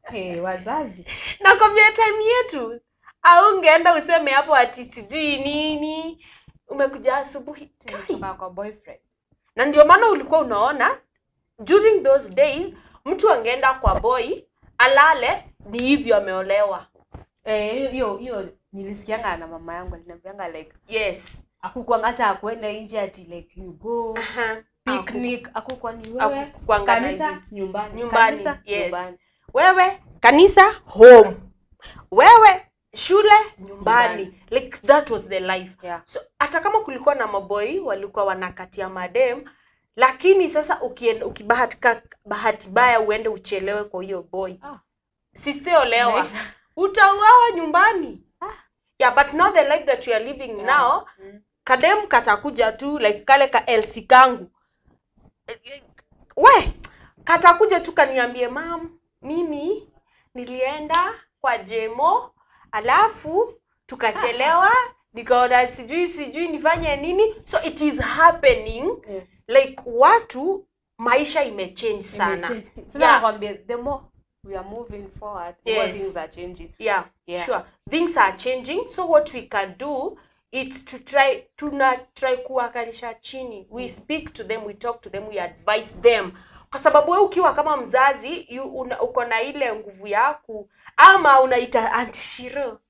Speaker 2: hey, wazazi
Speaker 1: nakwambia time yetu au ungeenda useme hapo ati sijui nini umekuja asubuhi Kai.
Speaker 2: tumetoka kwa boyfriend
Speaker 1: na ndio maana ulikuwa unaona during those days mtu angeenda kwa boy alale ni hivyo ameolewa
Speaker 2: Eh, hiyo hiyo hiyo nilisikianga na mama yangu aliniambianga like
Speaker 1: yes
Speaker 2: akukwanga hata akwenda nje ati like you go
Speaker 1: Aha.
Speaker 2: picnic akukwa ni wewe
Speaker 1: Hakukuanga na
Speaker 2: kanisa
Speaker 1: hivi.
Speaker 2: nyumbani
Speaker 1: Nyumbani,
Speaker 2: kanisa
Speaker 1: yes.
Speaker 2: nyumbani
Speaker 1: wewe kanisa home wewe shule nyumbani
Speaker 2: Nyumbani.
Speaker 1: like that was the life
Speaker 2: yeah
Speaker 1: so hata kama kulikuwa na maboi walikuwa wanakatia madem lakini sasa ukienda ukibahatika bahati baya uende uchelewe kwa hiyo boy
Speaker 2: Ah.
Speaker 1: sisteolewa
Speaker 2: Maisha.
Speaker 1: utauawa nyumbani
Speaker 2: Ah.
Speaker 1: yeah but now the life that you are living
Speaker 2: Yeah.
Speaker 1: now
Speaker 2: Mm.
Speaker 1: kadem katakuja tu like kale ka elsi kangu Eh, eh, we katakuja tu kaniambie mam mimi nilienda kwa jemo alafu tukachelewa nikaona sijui sijui nifanye nini so it is happening
Speaker 2: Yes.
Speaker 1: like watu maisha imechange sana
Speaker 2: Imechange. So
Speaker 1: Yeah.
Speaker 2: nakwambia the more we are moving forward the more
Speaker 1: Yes.
Speaker 2: things are changing
Speaker 1: yeah,
Speaker 2: Yeah.
Speaker 1: sure things are changing so what we can do it's to try tuna try kuwakalisha chini we speak to them we talk to them we advise them kwa sababu we ukiwa kama mzazi you, una, uko na ile nguvu yaku ama unaita antishiro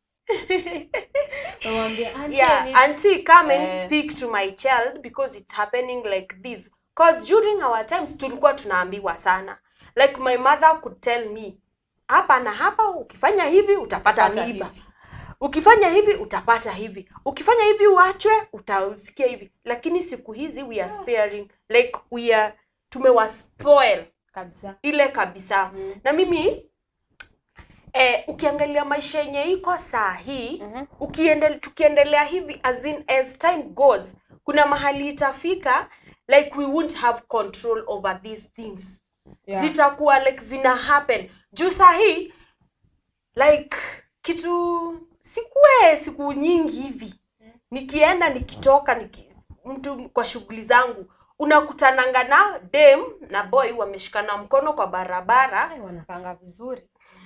Speaker 2: Namwambia, "Auntie, I
Speaker 1: yeah
Speaker 2: need-
Speaker 1: auntie come and
Speaker 2: Eh.
Speaker 1: speak to my child because it's happening like this cause during our times tulikuwa tunaambiwa sana like my mother could tell me hapa na hapa ukifanya hivi utapata
Speaker 2: Pata
Speaker 1: mimba
Speaker 2: hivi."
Speaker 1: ukifanya hivi utapata hivi ukifanya hivi uachwe utasikia hivi lakini siku hizi we are sparing like we are tumewaspoil
Speaker 2: kabisa
Speaker 1: ile kabisa
Speaker 2: Mm.
Speaker 1: na mimi eh, ukiangalia maisha yenye iko saa hii
Speaker 2: Mhm.
Speaker 1: ukiendele, tukiendelea hivi as in as time goes kuna mahali itafika like we won't have control over these things
Speaker 2: Yeah.
Speaker 1: zitakuwa like zina happen juu saa hii like kitu sikue siku nyingi hivi nikienda nikitoka niki, mtu kwa shughuli zangu unakutananga na dem na boy wameshikana mkono kwa barabara
Speaker 2: Ai, wanakanga vizuri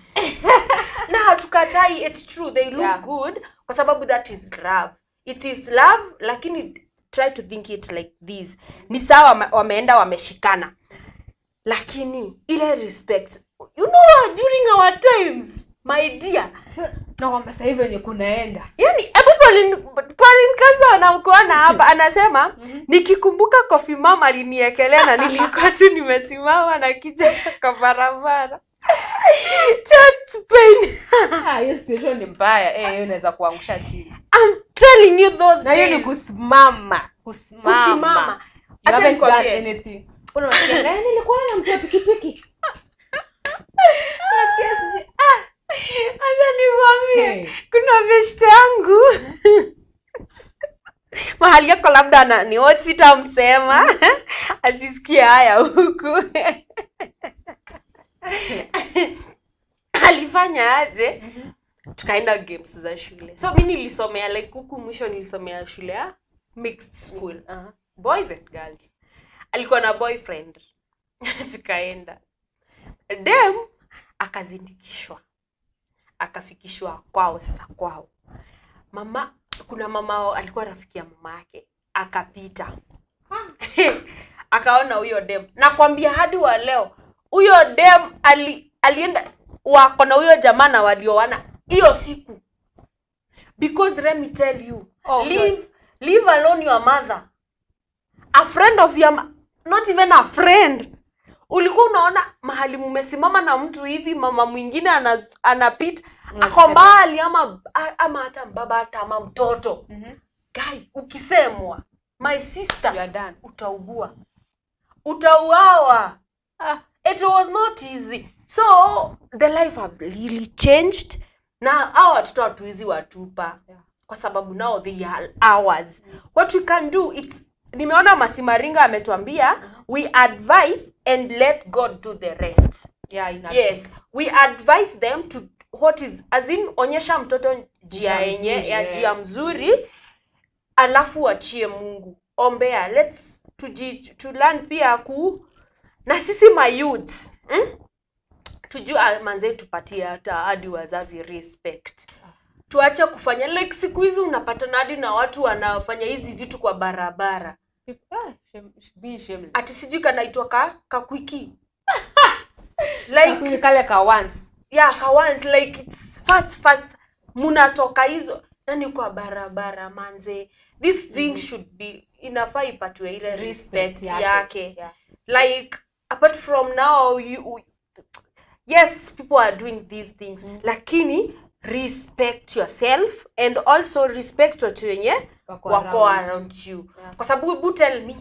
Speaker 1: na hatukatai it's true they look
Speaker 2: Yeah.
Speaker 1: good kwa sababu that is love it is love lakini try to think it like this ni sawa wame- wameenda wameshikana lakini ile respect you know during our times my dear
Speaker 2: So, nakwambia sasa hivi wenye kunaenda
Speaker 1: yani hebu Pauline Pauline Kaso anamkuona hapa anasema nikikumbuka kofi mama aliniekelea na nilikuwa tu nimesimama na kijana kwa barabara just pain
Speaker 2: Ah, hiyo situation ni mbaya eh, hiyo inaweza kuangusha chini
Speaker 1: I'm telling you those
Speaker 2: na hiyo ni
Speaker 1: days.
Speaker 2: kusimama kusimama
Speaker 1: kusimama
Speaker 2: You
Speaker 1: Acha
Speaker 2: haven't done
Speaker 1: nikwambie.
Speaker 2: anything unasikia "Eh, nilikuwa na mtu wa pikipiki unasikia sijui
Speaker 1: acha nikwambie
Speaker 2: Hey.
Speaker 1: kuna beshte yangu mahali yako labda ananiwatch sitamsema asisikie haya huku alifanya aje tukaenda games za shule so mi nilisomea like huku mwisho nilisomea shule ya mixed school
Speaker 2: Aha.
Speaker 1: boys and girls alikuwa na boyfriend tukaenda dem akazindikishwa akafikishwa kwao sasa kwao mama kuna mama alikuwa rafiki ya mama yake akapita akaona huyo dem nakwambia hadi wa leo huyo dem ali, alienda wako na huyo jamaa na walioana hiyo siku because let me tell you
Speaker 2: Oh,
Speaker 1: leave, leave alone your mother a friend of your ma- not even a friend ulikuwa unaona mahali mumesimama na mtu hivi mama mwingine ana- anapita
Speaker 2: Unasema.
Speaker 1: ako mbali ama a- ama hata baba hata ama mtoto
Speaker 2: Mhm.
Speaker 1: guy ukisemwa my
Speaker 2: You
Speaker 1: sister
Speaker 2: are done.
Speaker 1: utaugua utauawa
Speaker 2: Ah,
Speaker 1: it was not easy so the life have really changed na hao watoto hatuwezi watupa
Speaker 2: Yeah.
Speaker 1: kwa sababu now they are ours what we can do it's nimeona masimaringa ametuambia we advise and let god do the rest
Speaker 2: yeah, ina-
Speaker 1: yes we advise them to what is as in onyesha mtoto njia
Speaker 2: Njia
Speaker 1: yenye
Speaker 2: mzuri,
Speaker 1: ya
Speaker 2: yeah.
Speaker 1: njia mzuri alafu achie mungu ombea let's tuji, to learn pia ku na sisi mayouth hmm? tujua manze tupatie hata hadi wazazi respect tuache kufanya like siku hizi unapatana hadi na watu wanafanya hizi vitu kwa barabara
Speaker 2: Ah, shame- be shameless.
Speaker 1: ati sijui kanaitwa ka kakwiki
Speaker 2: Kakui
Speaker 1: like
Speaker 2: kale ka once
Speaker 1: yeah ka once like it's fast fast munatoka hizo nani kwa barabara manze this thing
Speaker 2: Mhm.
Speaker 1: should be inafaa ipatiwe ile respect,
Speaker 2: Respect
Speaker 1: yake,
Speaker 2: Yeah.
Speaker 1: like apart from now you yes people are doing these things
Speaker 2: Mm.
Speaker 1: lakini respect yourself and also respect watu wenye
Speaker 2: Wako
Speaker 1: wako
Speaker 2: around.
Speaker 1: around you
Speaker 2: Yeah.
Speaker 1: kwa sababu hebu tell me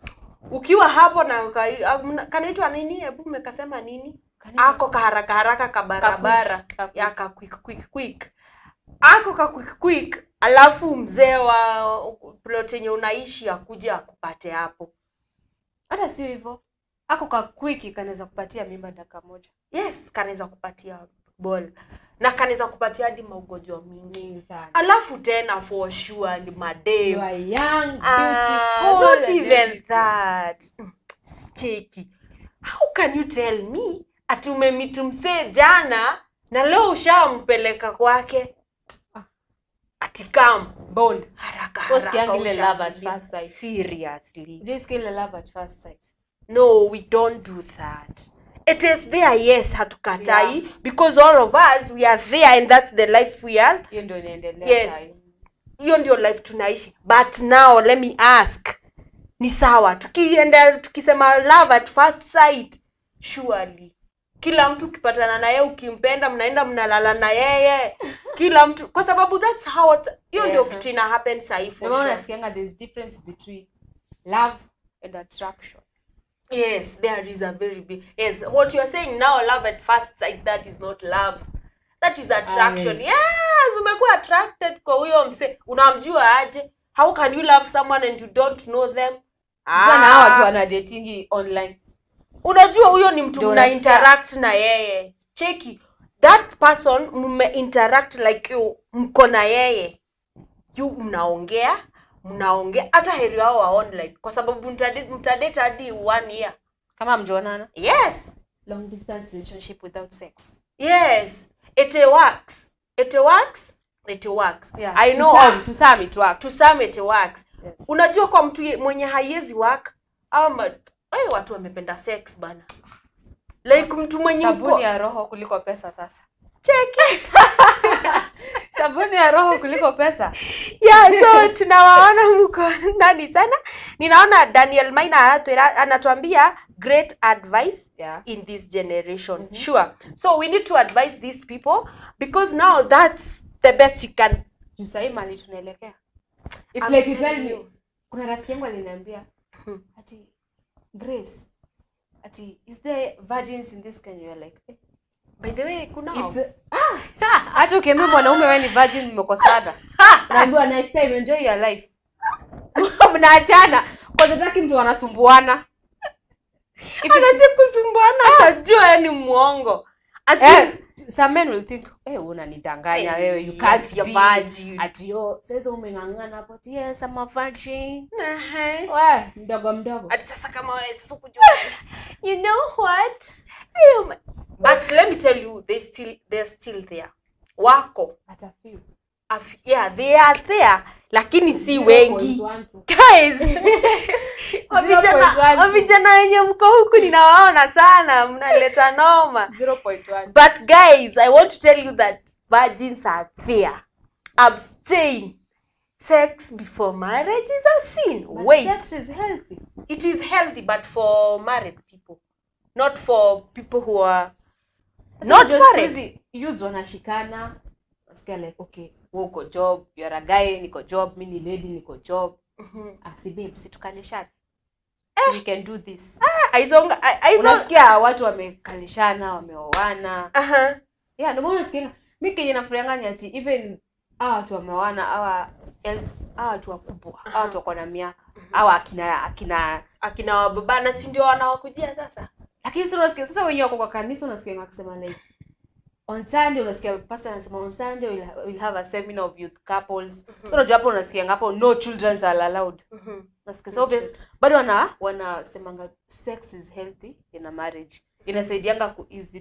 Speaker 1: ukiwa hapo na uka- ah, mna- kanaitwa nini hebu umekasema nini
Speaker 2: Kani-
Speaker 1: ako kaharaka haraka kabarabara
Speaker 2: Ka quick, ka
Speaker 1: ya ka quick quick quick ako ka quick quick alafu mzee wa plot yenye unaishi akuja akupate hapo
Speaker 2: hata sio hivyo ako ka kwiki kanaweza kupatia mimba dakika moja
Speaker 1: yes kanaweza kupatia bol na kanaweza kupatia hadi maugonjwa mingi
Speaker 2: mingi sana
Speaker 1: alafu tena for sure ni
Speaker 2: you
Speaker 1: madem
Speaker 2: are young
Speaker 1: Ah,
Speaker 2: beautiful
Speaker 1: not
Speaker 2: and
Speaker 1: even
Speaker 2: everything.
Speaker 1: that Mm, cheki how can you tell me ati umemitu msee jana na leo ushampeleka kwake
Speaker 2: Ah.
Speaker 1: ati kam
Speaker 2: bond
Speaker 1: haraka
Speaker 2: Wewe
Speaker 1: haraka
Speaker 2: usikiangi ile love at
Speaker 1: ushakimbia.
Speaker 2: first sight.
Speaker 1: seriously
Speaker 2: just kill love at first sight
Speaker 1: no we don't do that it is there yes hatukatai
Speaker 2: Yeah.
Speaker 1: because all of us we are there and that's the life we are
Speaker 2: hiyo ndio inaendelea
Speaker 1: Yes.
Speaker 2: sahi.
Speaker 1: hiyo ndio life tunaishi but now let me ask ni sawa tukienda tukisema love at first sight surely kila mtu ukipatana na yeye ukimpenda mnaenda mnalala na yeye kila mtu kwa sababu that's how it- hiyo ndio
Speaker 2: Yeah.
Speaker 1: kitu ina happen sahi for
Speaker 2: Ndio maana
Speaker 1: sure.
Speaker 2: nasikianga there's difference between love and attraction
Speaker 1: yes there is a very big yes what you're saying now love at first sight that is not love that is attraction
Speaker 2: Aye.
Speaker 1: yes umekuwa attracted kwa huyo mse unamjua aje how can you love someone and you don't know them
Speaker 2: sasa na hawa watu wana datingi online
Speaker 1: unajua huyo ni mtu
Speaker 2: Ndio
Speaker 1: mna
Speaker 2: unasikia.
Speaker 1: interact na yeye cheki that person mme interact like you mko na yeye you mnaongea mnaongea hata heri wao wa online kwa sababu mtadate mtadate hadi one year
Speaker 2: kama mjonana
Speaker 1: yes
Speaker 2: long distance relationship without sex
Speaker 1: yes it works it works it works
Speaker 2: yeah
Speaker 1: i
Speaker 2: to
Speaker 1: know
Speaker 2: some,
Speaker 1: of-
Speaker 2: to some it works
Speaker 1: to some it works
Speaker 2: yes.
Speaker 1: unajua kwa mtu ye- mwenye haiwezi work ama ay, watu wamependa sex bana like mtu mwenye uko
Speaker 2: sabuni ya roho kuliko pesa sasa
Speaker 1: cheki
Speaker 2: sabuni ya roho kuliko pesa
Speaker 1: yeah so tunawaona mko ndani sana ninaona daniel maina anatwira- anatuambia great advice
Speaker 2: yeah
Speaker 1: in this generation
Speaker 2: Mhm.
Speaker 1: sure so we need to advise these people because now that's the best you can
Speaker 2: juu sahii mali tunaelekea it's
Speaker 1: I'm
Speaker 2: like you tell
Speaker 1: telling
Speaker 2: me
Speaker 1: you.
Speaker 2: kuna rafiki yangu aliniambia
Speaker 1: Hmm.
Speaker 2: ati grace ati is there virgins in this Kenya You're like eh,
Speaker 1: by the way kuna
Speaker 2: it's ah hata ukiambia mwanaume wewe ni virgin mmekosana naambiwa nice time enjoy your life mnaachana kwa tataki mtu anasumbuana If it's-
Speaker 1: anasi kusumbuana atajua ni mwongo Ati-
Speaker 2: eh, some men will think eh unanidanganya
Speaker 1: Eh,
Speaker 2: wewe you can't
Speaker 1: you're
Speaker 2: be
Speaker 1: virgin.
Speaker 2: ati yo sasa umeng'ang'ana hapo ati yes I'm a virgin
Speaker 1: Ehe.
Speaker 2: we mdogo mdogo
Speaker 1: ati sasa kama wewe sasa kujua you know what Um, but let me tell you they still they're still there wako
Speaker 2: hata few
Speaker 1: Af- yeah they are there lakini si wengi
Speaker 2: 0.12.
Speaker 1: guys Wa vijana
Speaker 2: 0.12.
Speaker 1: wa vijana wenye mko huku ninawaona sana mnaleta noma
Speaker 2: 0.1
Speaker 1: but guys i want to tell you that virgins are there abstain sex before marriage is a sin
Speaker 2: But
Speaker 1: wait
Speaker 2: sex is healthy
Speaker 1: it is healthy but for married people not for people who are
Speaker 2: Sasa
Speaker 1: not
Speaker 2: unajua siku
Speaker 1: married
Speaker 2: hizi youths wanashikana nasikia like okay wewe uko job you are a guy niko job mi ni lady niko job
Speaker 1: Mhm.
Speaker 2: ah si babe si tukalishana we can do this
Speaker 1: aizonga a- aizo
Speaker 2: unasikia watu wamekalishana wameoana
Speaker 1: aha
Speaker 2: yeah ndio maana nasikia mi kenye nafurahianga ni ati even hawa watu wameoana hawa el- hawa watu wakubwa hawa watu wako na miaka hawa akina akina
Speaker 1: akina wababana si ndio wanawakujia sasa
Speaker 2: lakini sasa unasikia sasa wenyewe wako kwa kanisa unasikia wakisema like on Sunday unasikia pastor anasema on Sunday we'll, ha- we'll have a seminar of youth couples so unajua hapo unasikia hapo no children are allowed
Speaker 1: Mhm.
Speaker 2: unasikia so obvious bado wana wanasemanga sex is healthy in a marriage inasaidianga ku ease vitu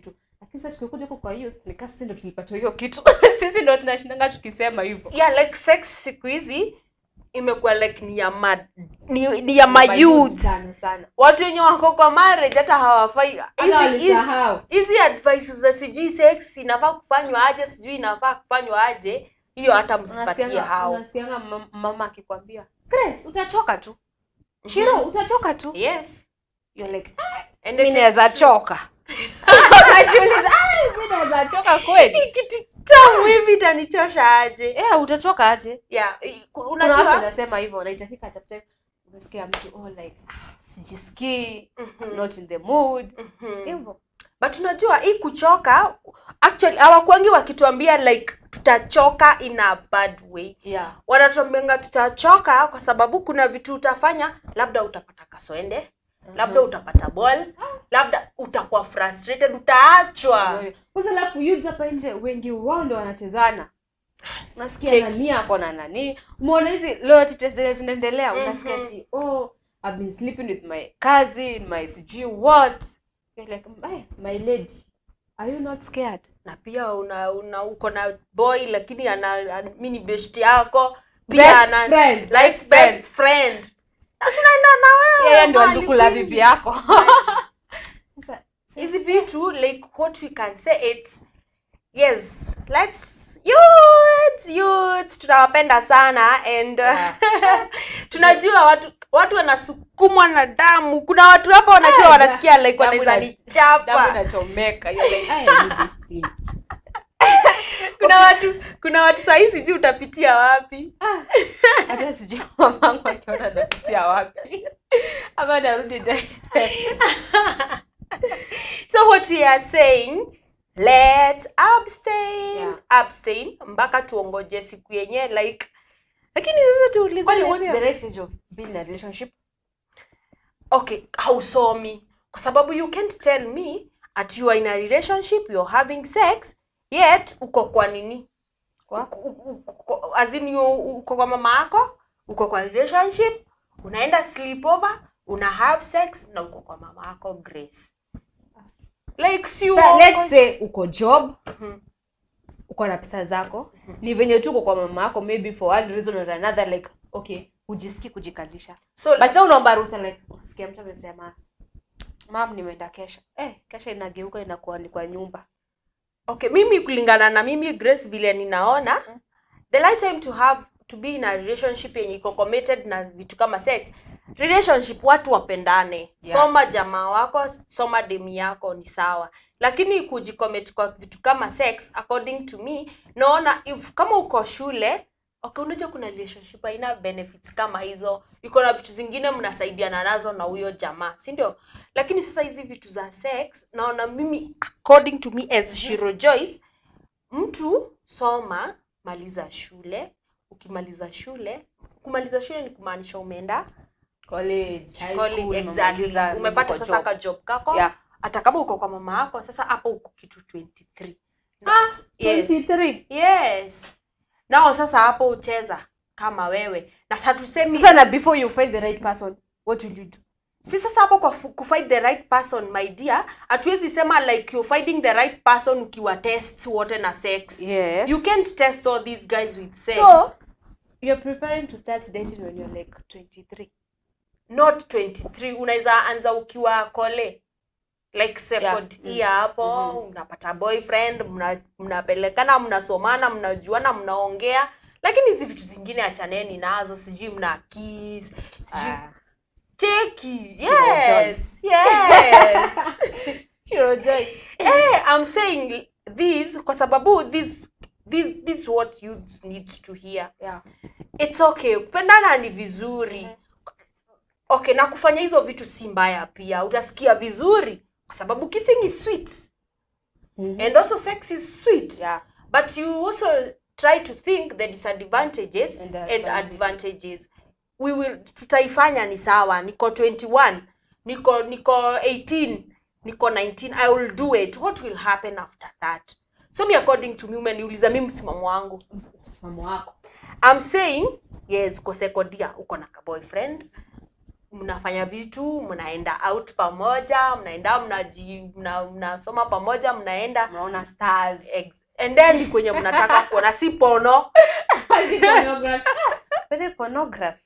Speaker 2: lakini sasa tukikuja huko kwa youth nikaa sisi ndo tulipata hiyo kitu sisi ndo tunashindanga tukisema hivyo
Speaker 1: yeah like sex siku hizi imekuwa like ni ya ma, ni, ni ya
Speaker 2: Mayouth
Speaker 1: mayouth
Speaker 2: sana sana
Speaker 1: watu wenye wako kwa marriage hata hawafai
Speaker 2: hata
Speaker 1: hizi- hizi-
Speaker 2: walisahau
Speaker 1: hizi advice za sijui sex inafaa kufanywa aje sijui inafaa kufanywa aje hiyo hata msipatie
Speaker 2: unasikianga
Speaker 1: hao
Speaker 2: unasikianga mam- mama akikwambia Grace utachoka tu Shiro utachoka tu
Speaker 1: yes
Speaker 2: you're like
Speaker 1: and
Speaker 2: mimi
Speaker 1: it is
Speaker 2: naweza
Speaker 1: true.
Speaker 2: choka unajiuliza "Ai, mimi naweza choka kweli
Speaker 1: Hii kitu tamu hivi itanichosha aje
Speaker 2: yeah utachoka aje
Speaker 1: yeah i- ku-
Speaker 2: kuna watu
Speaker 1: unajua
Speaker 2: wanasema hivyo na itafika chapter unasikia mtu oh like ah, sijisikii
Speaker 1: Mhm,
Speaker 2: not in the mood
Speaker 1: mhm.
Speaker 2: hivyo
Speaker 1: but unajua hii kuchoka actually hawakwangi wakituambia like tutachoka in a bad way
Speaker 2: yeah
Speaker 1: wanatuambianga tutachoka kwa sababu kuna vitu utafanya labda utapata kaswende labda utapata ball labda utakuwa frustrated utaachwa
Speaker 2: kwanza alafu youths hapa nje wengi wao ndo wanachezana unasikia
Speaker 1: Check.
Speaker 2: nani ako na nani umeona hizi loyalty test zenye zinaendelea
Speaker 1: Mhm.
Speaker 2: unasikia ati oh I've been sleeping with my cousin my sijui what You're like "Hey, my lady are you not scared
Speaker 1: na pia una, una uko na boy lakini ana, ana mi ni best yako
Speaker 2: Best
Speaker 1: pia ana
Speaker 2: friend,
Speaker 1: like
Speaker 2: best
Speaker 1: best
Speaker 2: friend.
Speaker 1: friend na tunaenda na wewe
Speaker 2: yeye ndio
Speaker 1: mahali
Speaker 2: ndukula
Speaker 1: kwingi.
Speaker 2: bibi yako Sasa-
Speaker 1: hizi vitu like what we can say it's yes let's youths youths tunawapenda sana and uh,
Speaker 2: Yeah.
Speaker 1: tunajua watu watu wanasukumwa na damu kuna watu hapa wanajua
Speaker 2: Ah,
Speaker 1: wanasikia like
Speaker 2: damu
Speaker 1: wanaweza
Speaker 2: ina- damu
Speaker 1: nichapa
Speaker 2: inachomeka You're like, "I need this thing."
Speaker 1: kuna watu kuna watu sahii sijui utapitia wapi
Speaker 2: Ah, hata sijui mamangu akiona napitia wapi ama narudi direct.
Speaker 1: so what we are saying let's abstain
Speaker 2: Yeah.
Speaker 1: abstain mpaka tuongoje siku yenye like lakini sasa tuulize
Speaker 2: Kwani what's
Speaker 1: wenyewe.
Speaker 2: the right age of being in a relationship
Speaker 1: okay hausomi kwa sababu you can't tell me at you are in a relationship you're having sex yet uko kwa nini
Speaker 2: Kwa?
Speaker 1: Uko- uko- uko- as in you uko kwa mama yako uko kwa relationship unaenda sleepover una have sex na uko kwa mama yako grace like si
Speaker 2: Sa,
Speaker 1: uongo.
Speaker 2: let's say uko job
Speaker 1: Mhm.
Speaker 2: uko na pesa zako ni venye tu uko kwa mama yako maybe for one reason or another like okay hujisikii kujikalisha
Speaker 1: so
Speaker 2: but sa unaomba ruhusa like unasikia mtu amesema mam nimeenda kesha eh kesha inageuka inakuwa ni kwa nyumba
Speaker 1: okay mimi kulingana na mimi grace vile ninaona the right time to have to be in a relationship yenye iko committed na vitu kama sex relationship watu wapendane
Speaker 2: Yeah.
Speaker 1: soma jamaa wako soma demi yako ni sawa lakini kujicommit kwa vitu kama sex according to me naona if kama uko shule okay unajua kuna relationship haina benefits kama hizo iko na vitu zingine mnasaidiana nazo na huyo jamaa si ndio lakini sasa hizi vitu za sex naona mimi according to me as Shiro Joyce mtu soma maliza shule ukimaliza shule kumaliza shule ni kumaanisha umeenda
Speaker 2: college high
Speaker 1: college,
Speaker 2: school
Speaker 1: exactly.
Speaker 2: umemaliza,
Speaker 1: umepata
Speaker 2: uko
Speaker 1: sasa
Speaker 2: job.
Speaker 1: ka job kako
Speaker 2: yeah
Speaker 1: hata kama uko kwa mama yako sasa hapo uko kitu 23
Speaker 2: ah
Speaker 1: yes.
Speaker 2: 23
Speaker 1: yes nao sasa hapo ucheza kama wewe na sasa tusemi
Speaker 2: sasa na before you find the right person what will you do
Speaker 1: si sasa hapo kwa fu- kufind the right person my dear hatuwezi sema like you're finding the right person ukiwa test wote na sex
Speaker 2: yes
Speaker 1: you can't test all these guys with sex
Speaker 2: so you're preferring to start dating when you're like 23
Speaker 1: not 23 unaweza anza ukiwa kole like second
Speaker 2: Yeah.
Speaker 1: year hapo
Speaker 2: Mhm.
Speaker 1: unapata boyfriend mna- mnapelekana mnasomana mnajuana mnaongea lakini hizi vitu zingine achaneni nazo sijui mna kiss sijui
Speaker 2: Ah.
Speaker 1: cheki
Speaker 2: Shiro
Speaker 1: yes yes
Speaker 2: Shiro Joyce.
Speaker 1: hey, i'm saying this kwa sababu this this this is what youth need to hear
Speaker 2: yeah
Speaker 1: it's okay kupendana ni vizuri
Speaker 2: Mhm.
Speaker 1: okay na kufanya hizo vitu si mbaya pia utasikia vizuri kwa sababu kissing is sweet and also sex is sweet
Speaker 2: yeah
Speaker 1: but you also try to think the disadvantages
Speaker 2: And
Speaker 1: and,
Speaker 2: the
Speaker 1: advantages we will tutaifanya ni sawa niko 21 niko niko 18 niko 19 i will do it what will happen after that so me according to me umeniuliza mi msimamo wangu
Speaker 2: msimamo wako
Speaker 1: I'm saying yes uko second year uko na ka boyfriend mnafanya vitu mnaenda out pamoja mnaenda mnaji mna- mnasoma pamoja mnaenda
Speaker 2: Mnaona stars.
Speaker 1: ex- endeni kwenye mnataka kuona si pono
Speaker 2: But the pornography.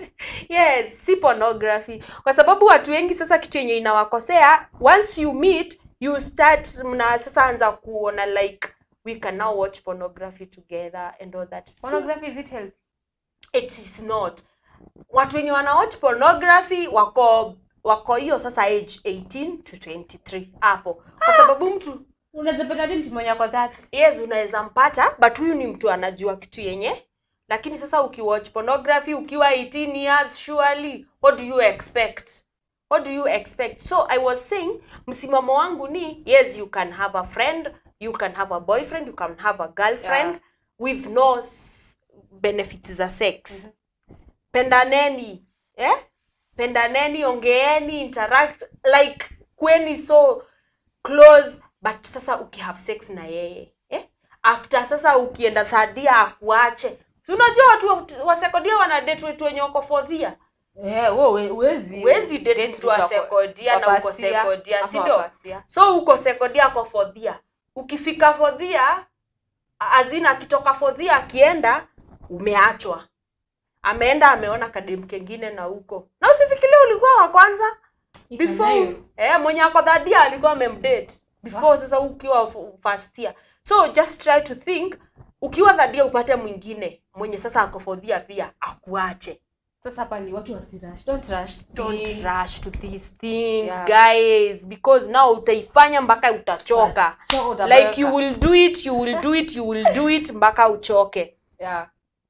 Speaker 1: yes si pornography kwa sababu watu wengi sasa kitu yenye inawakosea once you meet you start mna sasa anza kuona like we can now watch pornography together and all that
Speaker 2: Pornography is it healthy?
Speaker 1: it is not watu wenye wana watch pornography wako wako hiyo sasa age 18 to 23 hapo kwa sababu mtu
Speaker 2: Unaweza pata hadi mtu mwenye ako that.
Speaker 1: yes unaweza mpata but huyu ni mtu anajua kitu yenye lakini sasa ukiwatch pornography ukiwa 18 years surely what do you expect what do you expect so i was saying msimamo wangu ni yes you can have a friend you can have a boyfriend you can have a girlfriend
Speaker 2: Yeah.
Speaker 1: with no s- benefits za sex pendaneni eh? pendaneni ongeeni interact like kweni so close but sasa ukihave sex na yeye eh? after sasa ukienda thadia akuache Si unajua watu wa- wa sekodia wana date wetu wenye wako fourthia
Speaker 2: Eh, wewe huwezi.
Speaker 1: huwezi date
Speaker 2: date
Speaker 1: mtu wa
Speaker 2: mtu ako-
Speaker 1: sekodia
Speaker 2: wa
Speaker 1: na uko
Speaker 2: first year
Speaker 1: sekodia
Speaker 2: ama
Speaker 1: si
Speaker 2: wa
Speaker 1: ndio
Speaker 2: first year.
Speaker 1: so uko sekodia kwa fourthia ukifika fourthia azina akitoka fourthia akienda umeachwa ameenda ameona kadem kengine na huko na usifikirie ulikuwa wa kwanza before
Speaker 2: Ikanayo.
Speaker 1: eh, mwenye ako dhadia alikuwa amemdate before sasa ukiwa f- first year so just try to think ukiwa dhadia upate mwingine mwenye sasa ako fodhia pia akuache
Speaker 2: Sasa hapa ni watu wasirash. Don't rush.
Speaker 1: don't
Speaker 2: things.
Speaker 1: rush to these things
Speaker 2: Yeah.
Speaker 1: guys because now utaifanya mpaka utachoka
Speaker 2: Choka utaboeka.
Speaker 1: like you will do it you will do it you will do it mpaka uchoke
Speaker 2: Yeah.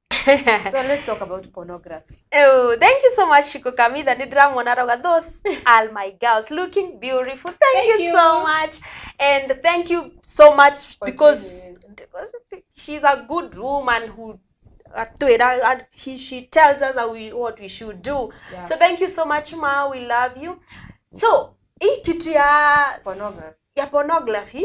Speaker 2: So let's talk about pornography.
Speaker 1: Oh, thank you so much, Shiko Kamida. Nidramona Roga. Those are my girls looking beautiful. Thank,
Speaker 2: Thank
Speaker 1: you,
Speaker 2: you.
Speaker 1: so much. And thank you so much
Speaker 2: For
Speaker 1: because
Speaker 2: tuning
Speaker 1: she's a good woman who uh, do it. Uh, uh, he, she tells us how we, what we should do.
Speaker 2: Yeah.
Speaker 1: So thank you so much, Ma. We love you. So, hii kitu ya
Speaker 2: Pornography.
Speaker 1: ya pornography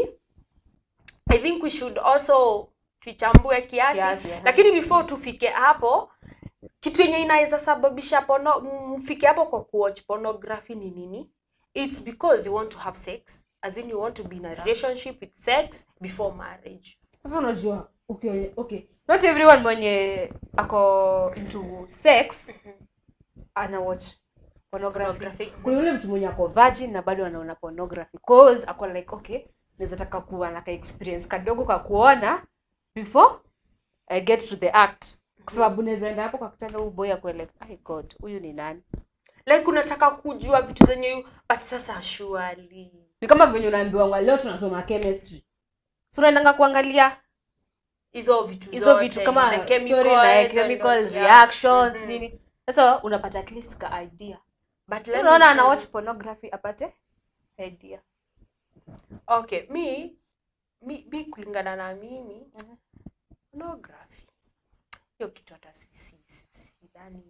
Speaker 1: i think we should also tuichambue kiasi,
Speaker 2: Kiasi, aha.
Speaker 1: lakini before tufike hapo kitu yenye inaweza sababisha pono mfike hapo kwa kuwatch pornography ni nini it's because you want to have sex as in you want to be in a relationship with sex before marriage
Speaker 2: Sasa unajua okay, okay. Not everyone mwenye ako into sex ana watch pornography.
Speaker 1: Pornography.
Speaker 2: Kuna yule mtu mwenye ako virgin na bado anaona pornography. Cause ako like okay, naweza taka kuwa na ka experience kadogo ka kuona before I get to the act. Kwa sababu naweza enda hapo kwa kitanda huyu boy akwe like, "My god, huyu ni nani?"
Speaker 1: like unataka kujua vitu zenye you- but sasa surely
Speaker 2: Ni kama venye unaambiwa leo tunasoma chemistry. So unaendanga kuangalia
Speaker 1: hizo vitu
Speaker 2: hizo
Speaker 1: zote,
Speaker 2: vitu kama
Speaker 1: the
Speaker 2: story
Speaker 1: chemicals
Speaker 2: na
Speaker 1: and
Speaker 2: chemical
Speaker 1: all- yeah.
Speaker 2: reactions
Speaker 1: Mhm.
Speaker 2: nini sasa unapata at least ka idea
Speaker 1: But
Speaker 2: so
Speaker 1: let me
Speaker 2: unaona
Speaker 1: tell
Speaker 2: ana
Speaker 1: you-
Speaker 2: watch pornography apate idea
Speaker 1: okay mi mi, mi kulingana na mimi
Speaker 2: Mhm.
Speaker 1: pornography hiyo kitu hata si- si- si- sidhani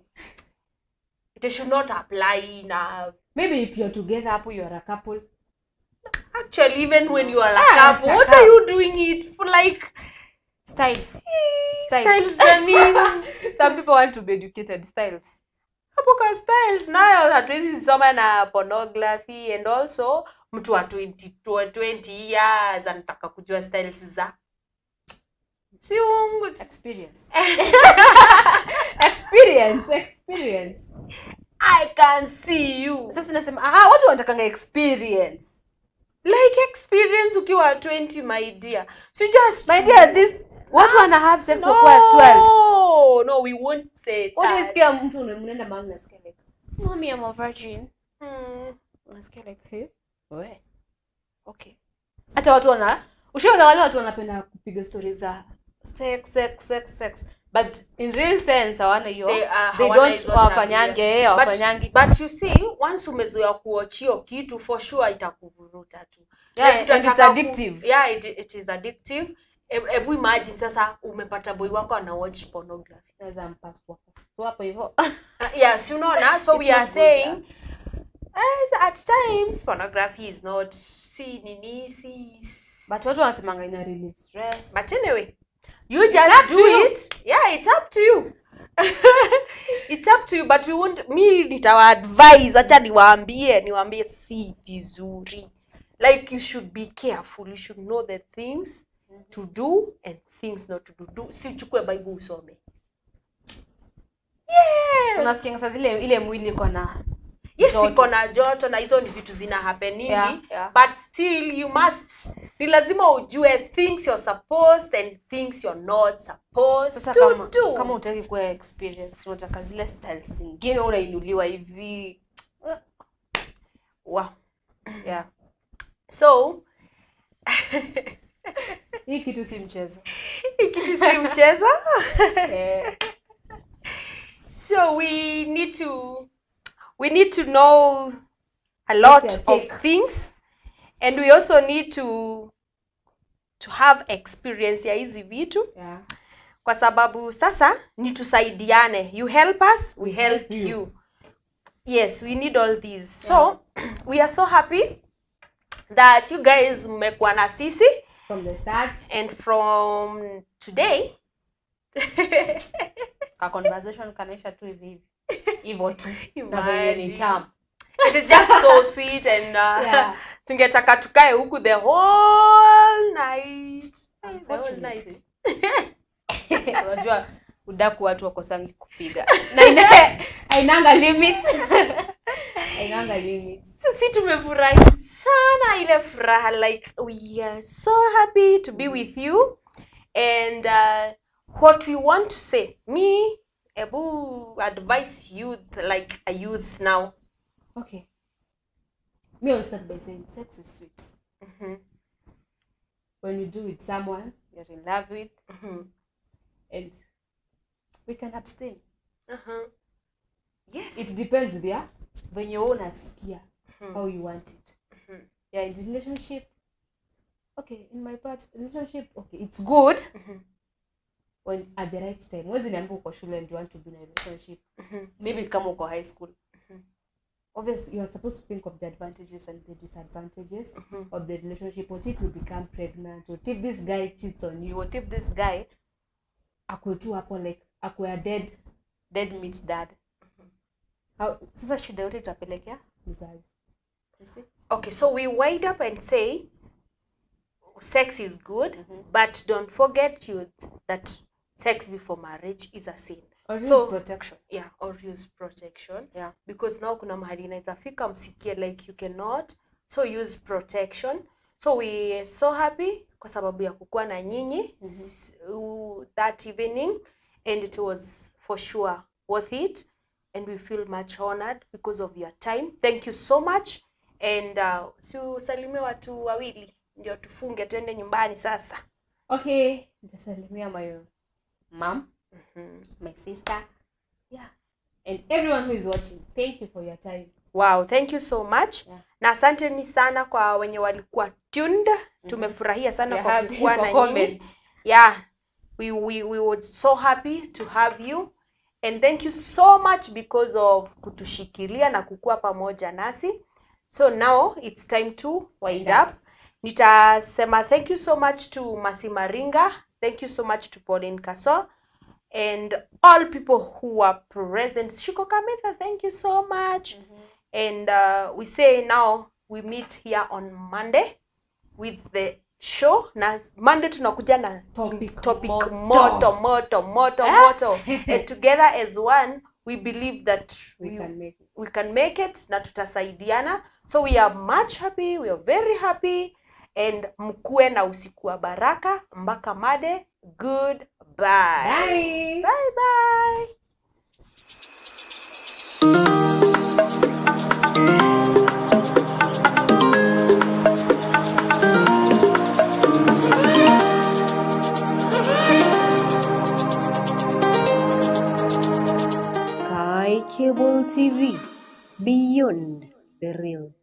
Speaker 1: it should not apply na
Speaker 2: maybe if you're together hapo you are a couple
Speaker 1: actually even when you are a
Speaker 2: Ah,
Speaker 1: couple what
Speaker 2: taka.
Speaker 1: are you doing it for like
Speaker 2: styles Styles.
Speaker 1: styles za nini
Speaker 2: some people want to be educated styles
Speaker 1: hapo kwa styles nayo hatuwezi soma na pornography and also mtu wa 20, 20 years anataka kujua styles za si ungu
Speaker 2: experience experience experience
Speaker 1: i can see you
Speaker 2: sasa nasema ah watu wanatakanga experience
Speaker 1: like experience ukiwa 20 my dear so just
Speaker 2: my dear this watu wana have sex
Speaker 1: no,
Speaker 2: wakuwa 12
Speaker 1: no we won't say that.
Speaker 2: Ushaisikia mtu una- mnaenda mahali nasikia like mommy I'm a virgin
Speaker 1: Hmm.
Speaker 2: unasikia like hey, we okay hata watu wana ushaona wale watu wanapenda kupiga stori za sex sex sex sex but in real sense hawana hiyo
Speaker 1: They, uh,
Speaker 2: they
Speaker 1: hawana
Speaker 2: don't
Speaker 1: hizo
Speaker 2: hawafanyange
Speaker 1: tabia.
Speaker 2: eh, hawafanyangi
Speaker 1: but, but you see once umezoea kuwatch hiyo kitu for sure itakuvuruta tu
Speaker 2: Yeah,
Speaker 1: Like,
Speaker 2: and it's
Speaker 1: utataka ku-
Speaker 2: addictive.
Speaker 1: yeah it, it is addictive E- hebu imagine sasa umepata boy wako ana watch pornography
Speaker 2: naweza mpasua pasua hapo hivyo
Speaker 1: uh, yeah si unaona so
Speaker 2: It's
Speaker 1: we are
Speaker 2: not good,
Speaker 1: saying eh, at times pornography is not si nini si
Speaker 2: but watu wanasemanga ina relieve stress
Speaker 1: but anyway you just
Speaker 2: up to
Speaker 1: do
Speaker 2: you.
Speaker 1: it yeah it's up to you it's up to you but we won't mi nitawaadvise hacha niwaambie niwaambie si vizuri like you should be careful you should know the things to do and things not to do, do. si uchukue bible usome yes.
Speaker 2: tunasikia saa zile ile mwili iko na
Speaker 1: yes
Speaker 2: joto.
Speaker 1: iko na joto na hizo ni vitu zina happeningi
Speaker 2: Yeah, yeah.
Speaker 1: but still you must ni lazima ujue things you're supposed and things you're not supposed
Speaker 2: sasa
Speaker 1: to
Speaker 2: kama
Speaker 1: do
Speaker 2: kama utaki kuwa experience unataka zile styles zingine unainuliwa hivi
Speaker 1: wow.
Speaker 2: yeah
Speaker 1: so
Speaker 2: hii kitu si mchezo
Speaker 1: kitu si mchezo
Speaker 2: eh,
Speaker 1: so we need to we need to know a lot
Speaker 2: your
Speaker 1: of
Speaker 2: take?
Speaker 1: things and we also need to to have experience ya hizi vitu
Speaker 2: yeah.
Speaker 1: kwa sababu sasa ni tusaidiane you help us we help
Speaker 2: you.
Speaker 1: you yes we need all these so we are so happy that you guys mmekuwa na sisi
Speaker 2: from the start
Speaker 1: and from today
Speaker 2: ka conversation kanaisha tu hivi hivi hivyo tu na venye ni
Speaker 1: Imagine.
Speaker 2: tamu
Speaker 1: it is just so sweet and uh,
Speaker 2: Yeah.
Speaker 1: tungetaka tukae huku the whole night the whole night
Speaker 2: Unfortunately. unajua udaku watu wakosangi kupiga na ina- ainanga limits ainanga limits
Speaker 1: sisi tumefurahi sana ile furaha like we are so happy to be with you and uh, what we want to say me ebu advise youth like a youth now
Speaker 2: okay me will start by saying sex is sweet
Speaker 1: Mhm,
Speaker 2: when you do with someone you're in love with
Speaker 1: mhm,
Speaker 2: and we can abstain
Speaker 1: mhm. yes
Speaker 2: it depends with ya venye wewe unasikia
Speaker 1: Mhm.
Speaker 2: how you want it
Speaker 1: Mhm.
Speaker 2: yeah in the relationship okay in my part relationship okay it's good
Speaker 1: Mhm,
Speaker 2: when at the right time wezi niambia uko shule and you want to be in a relationship
Speaker 1: mhm,
Speaker 2: maybe kama uko high school
Speaker 1: Mhm.
Speaker 2: obviously you are supposed to think of the advantages and the disadvantages
Speaker 1: mhm.
Speaker 2: of the relationship what if you become pregnant what if this guy cheats on you what if this guy akwe tu hapo like akwe a dead dead meat dad How, sasa shida yote itapelekea mzazi You see?
Speaker 1: okay so we wind up and say sex is good
Speaker 2: Mhm.
Speaker 1: but don't forget youth that sex before marriage is a sin
Speaker 2: Or
Speaker 1: So-
Speaker 2: use protection
Speaker 1: yeah or use protection
Speaker 2: Yeah.
Speaker 1: because now kuna mahali inaweza fika msikie like you cannot so use protection so we are so happy kwa sababu ya kukuwa na nyinyi s- u- that evening and it was for sure worth it and we feel much honored because of your time thank you so much and uh, si usalimie watu wawili ndio tufunge tuende nyumbani sasa
Speaker 2: okay nitasalimia my mom
Speaker 1: mm-hmm.
Speaker 2: my sister yeah and everyone who is watching thank you for your time
Speaker 1: Wow, thank you so much.
Speaker 2: Yeah.
Speaker 1: Na asanteni sana kwa wenye walikuwa tuned. Tumefurahia sana
Speaker 2: We're
Speaker 1: kwa
Speaker 2: happy
Speaker 1: kukuwa
Speaker 2: for
Speaker 1: na nyinyi.
Speaker 2: comments.
Speaker 1: Yeah. We, we, we were so happy to have you. And thank you so much because of kutushikilia na kukua pamoja nasi. So now it's time to wind
Speaker 2: Wind
Speaker 1: up. Nitasema thank you so much to Masi Maringa. Thank you so much to Pauline Kaso. And all people who are present. Shiko Kamitha, thank you so much and uh, we say now we meet here on monday with the show na monday tunakuja na
Speaker 2: Topic
Speaker 1: topic
Speaker 2: moto.
Speaker 1: moto moto moto
Speaker 2: Eh?
Speaker 1: moto and together as one we believe that
Speaker 2: we
Speaker 1: we,
Speaker 2: can make it
Speaker 1: we can make it na tutasaidiana so we are much happy we are very happy and mkuwe na usiku wa baraka mpaka made good bye
Speaker 2: bye
Speaker 1: bye, bye.
Speaker 3: Kai Cable TV Beyond the Real.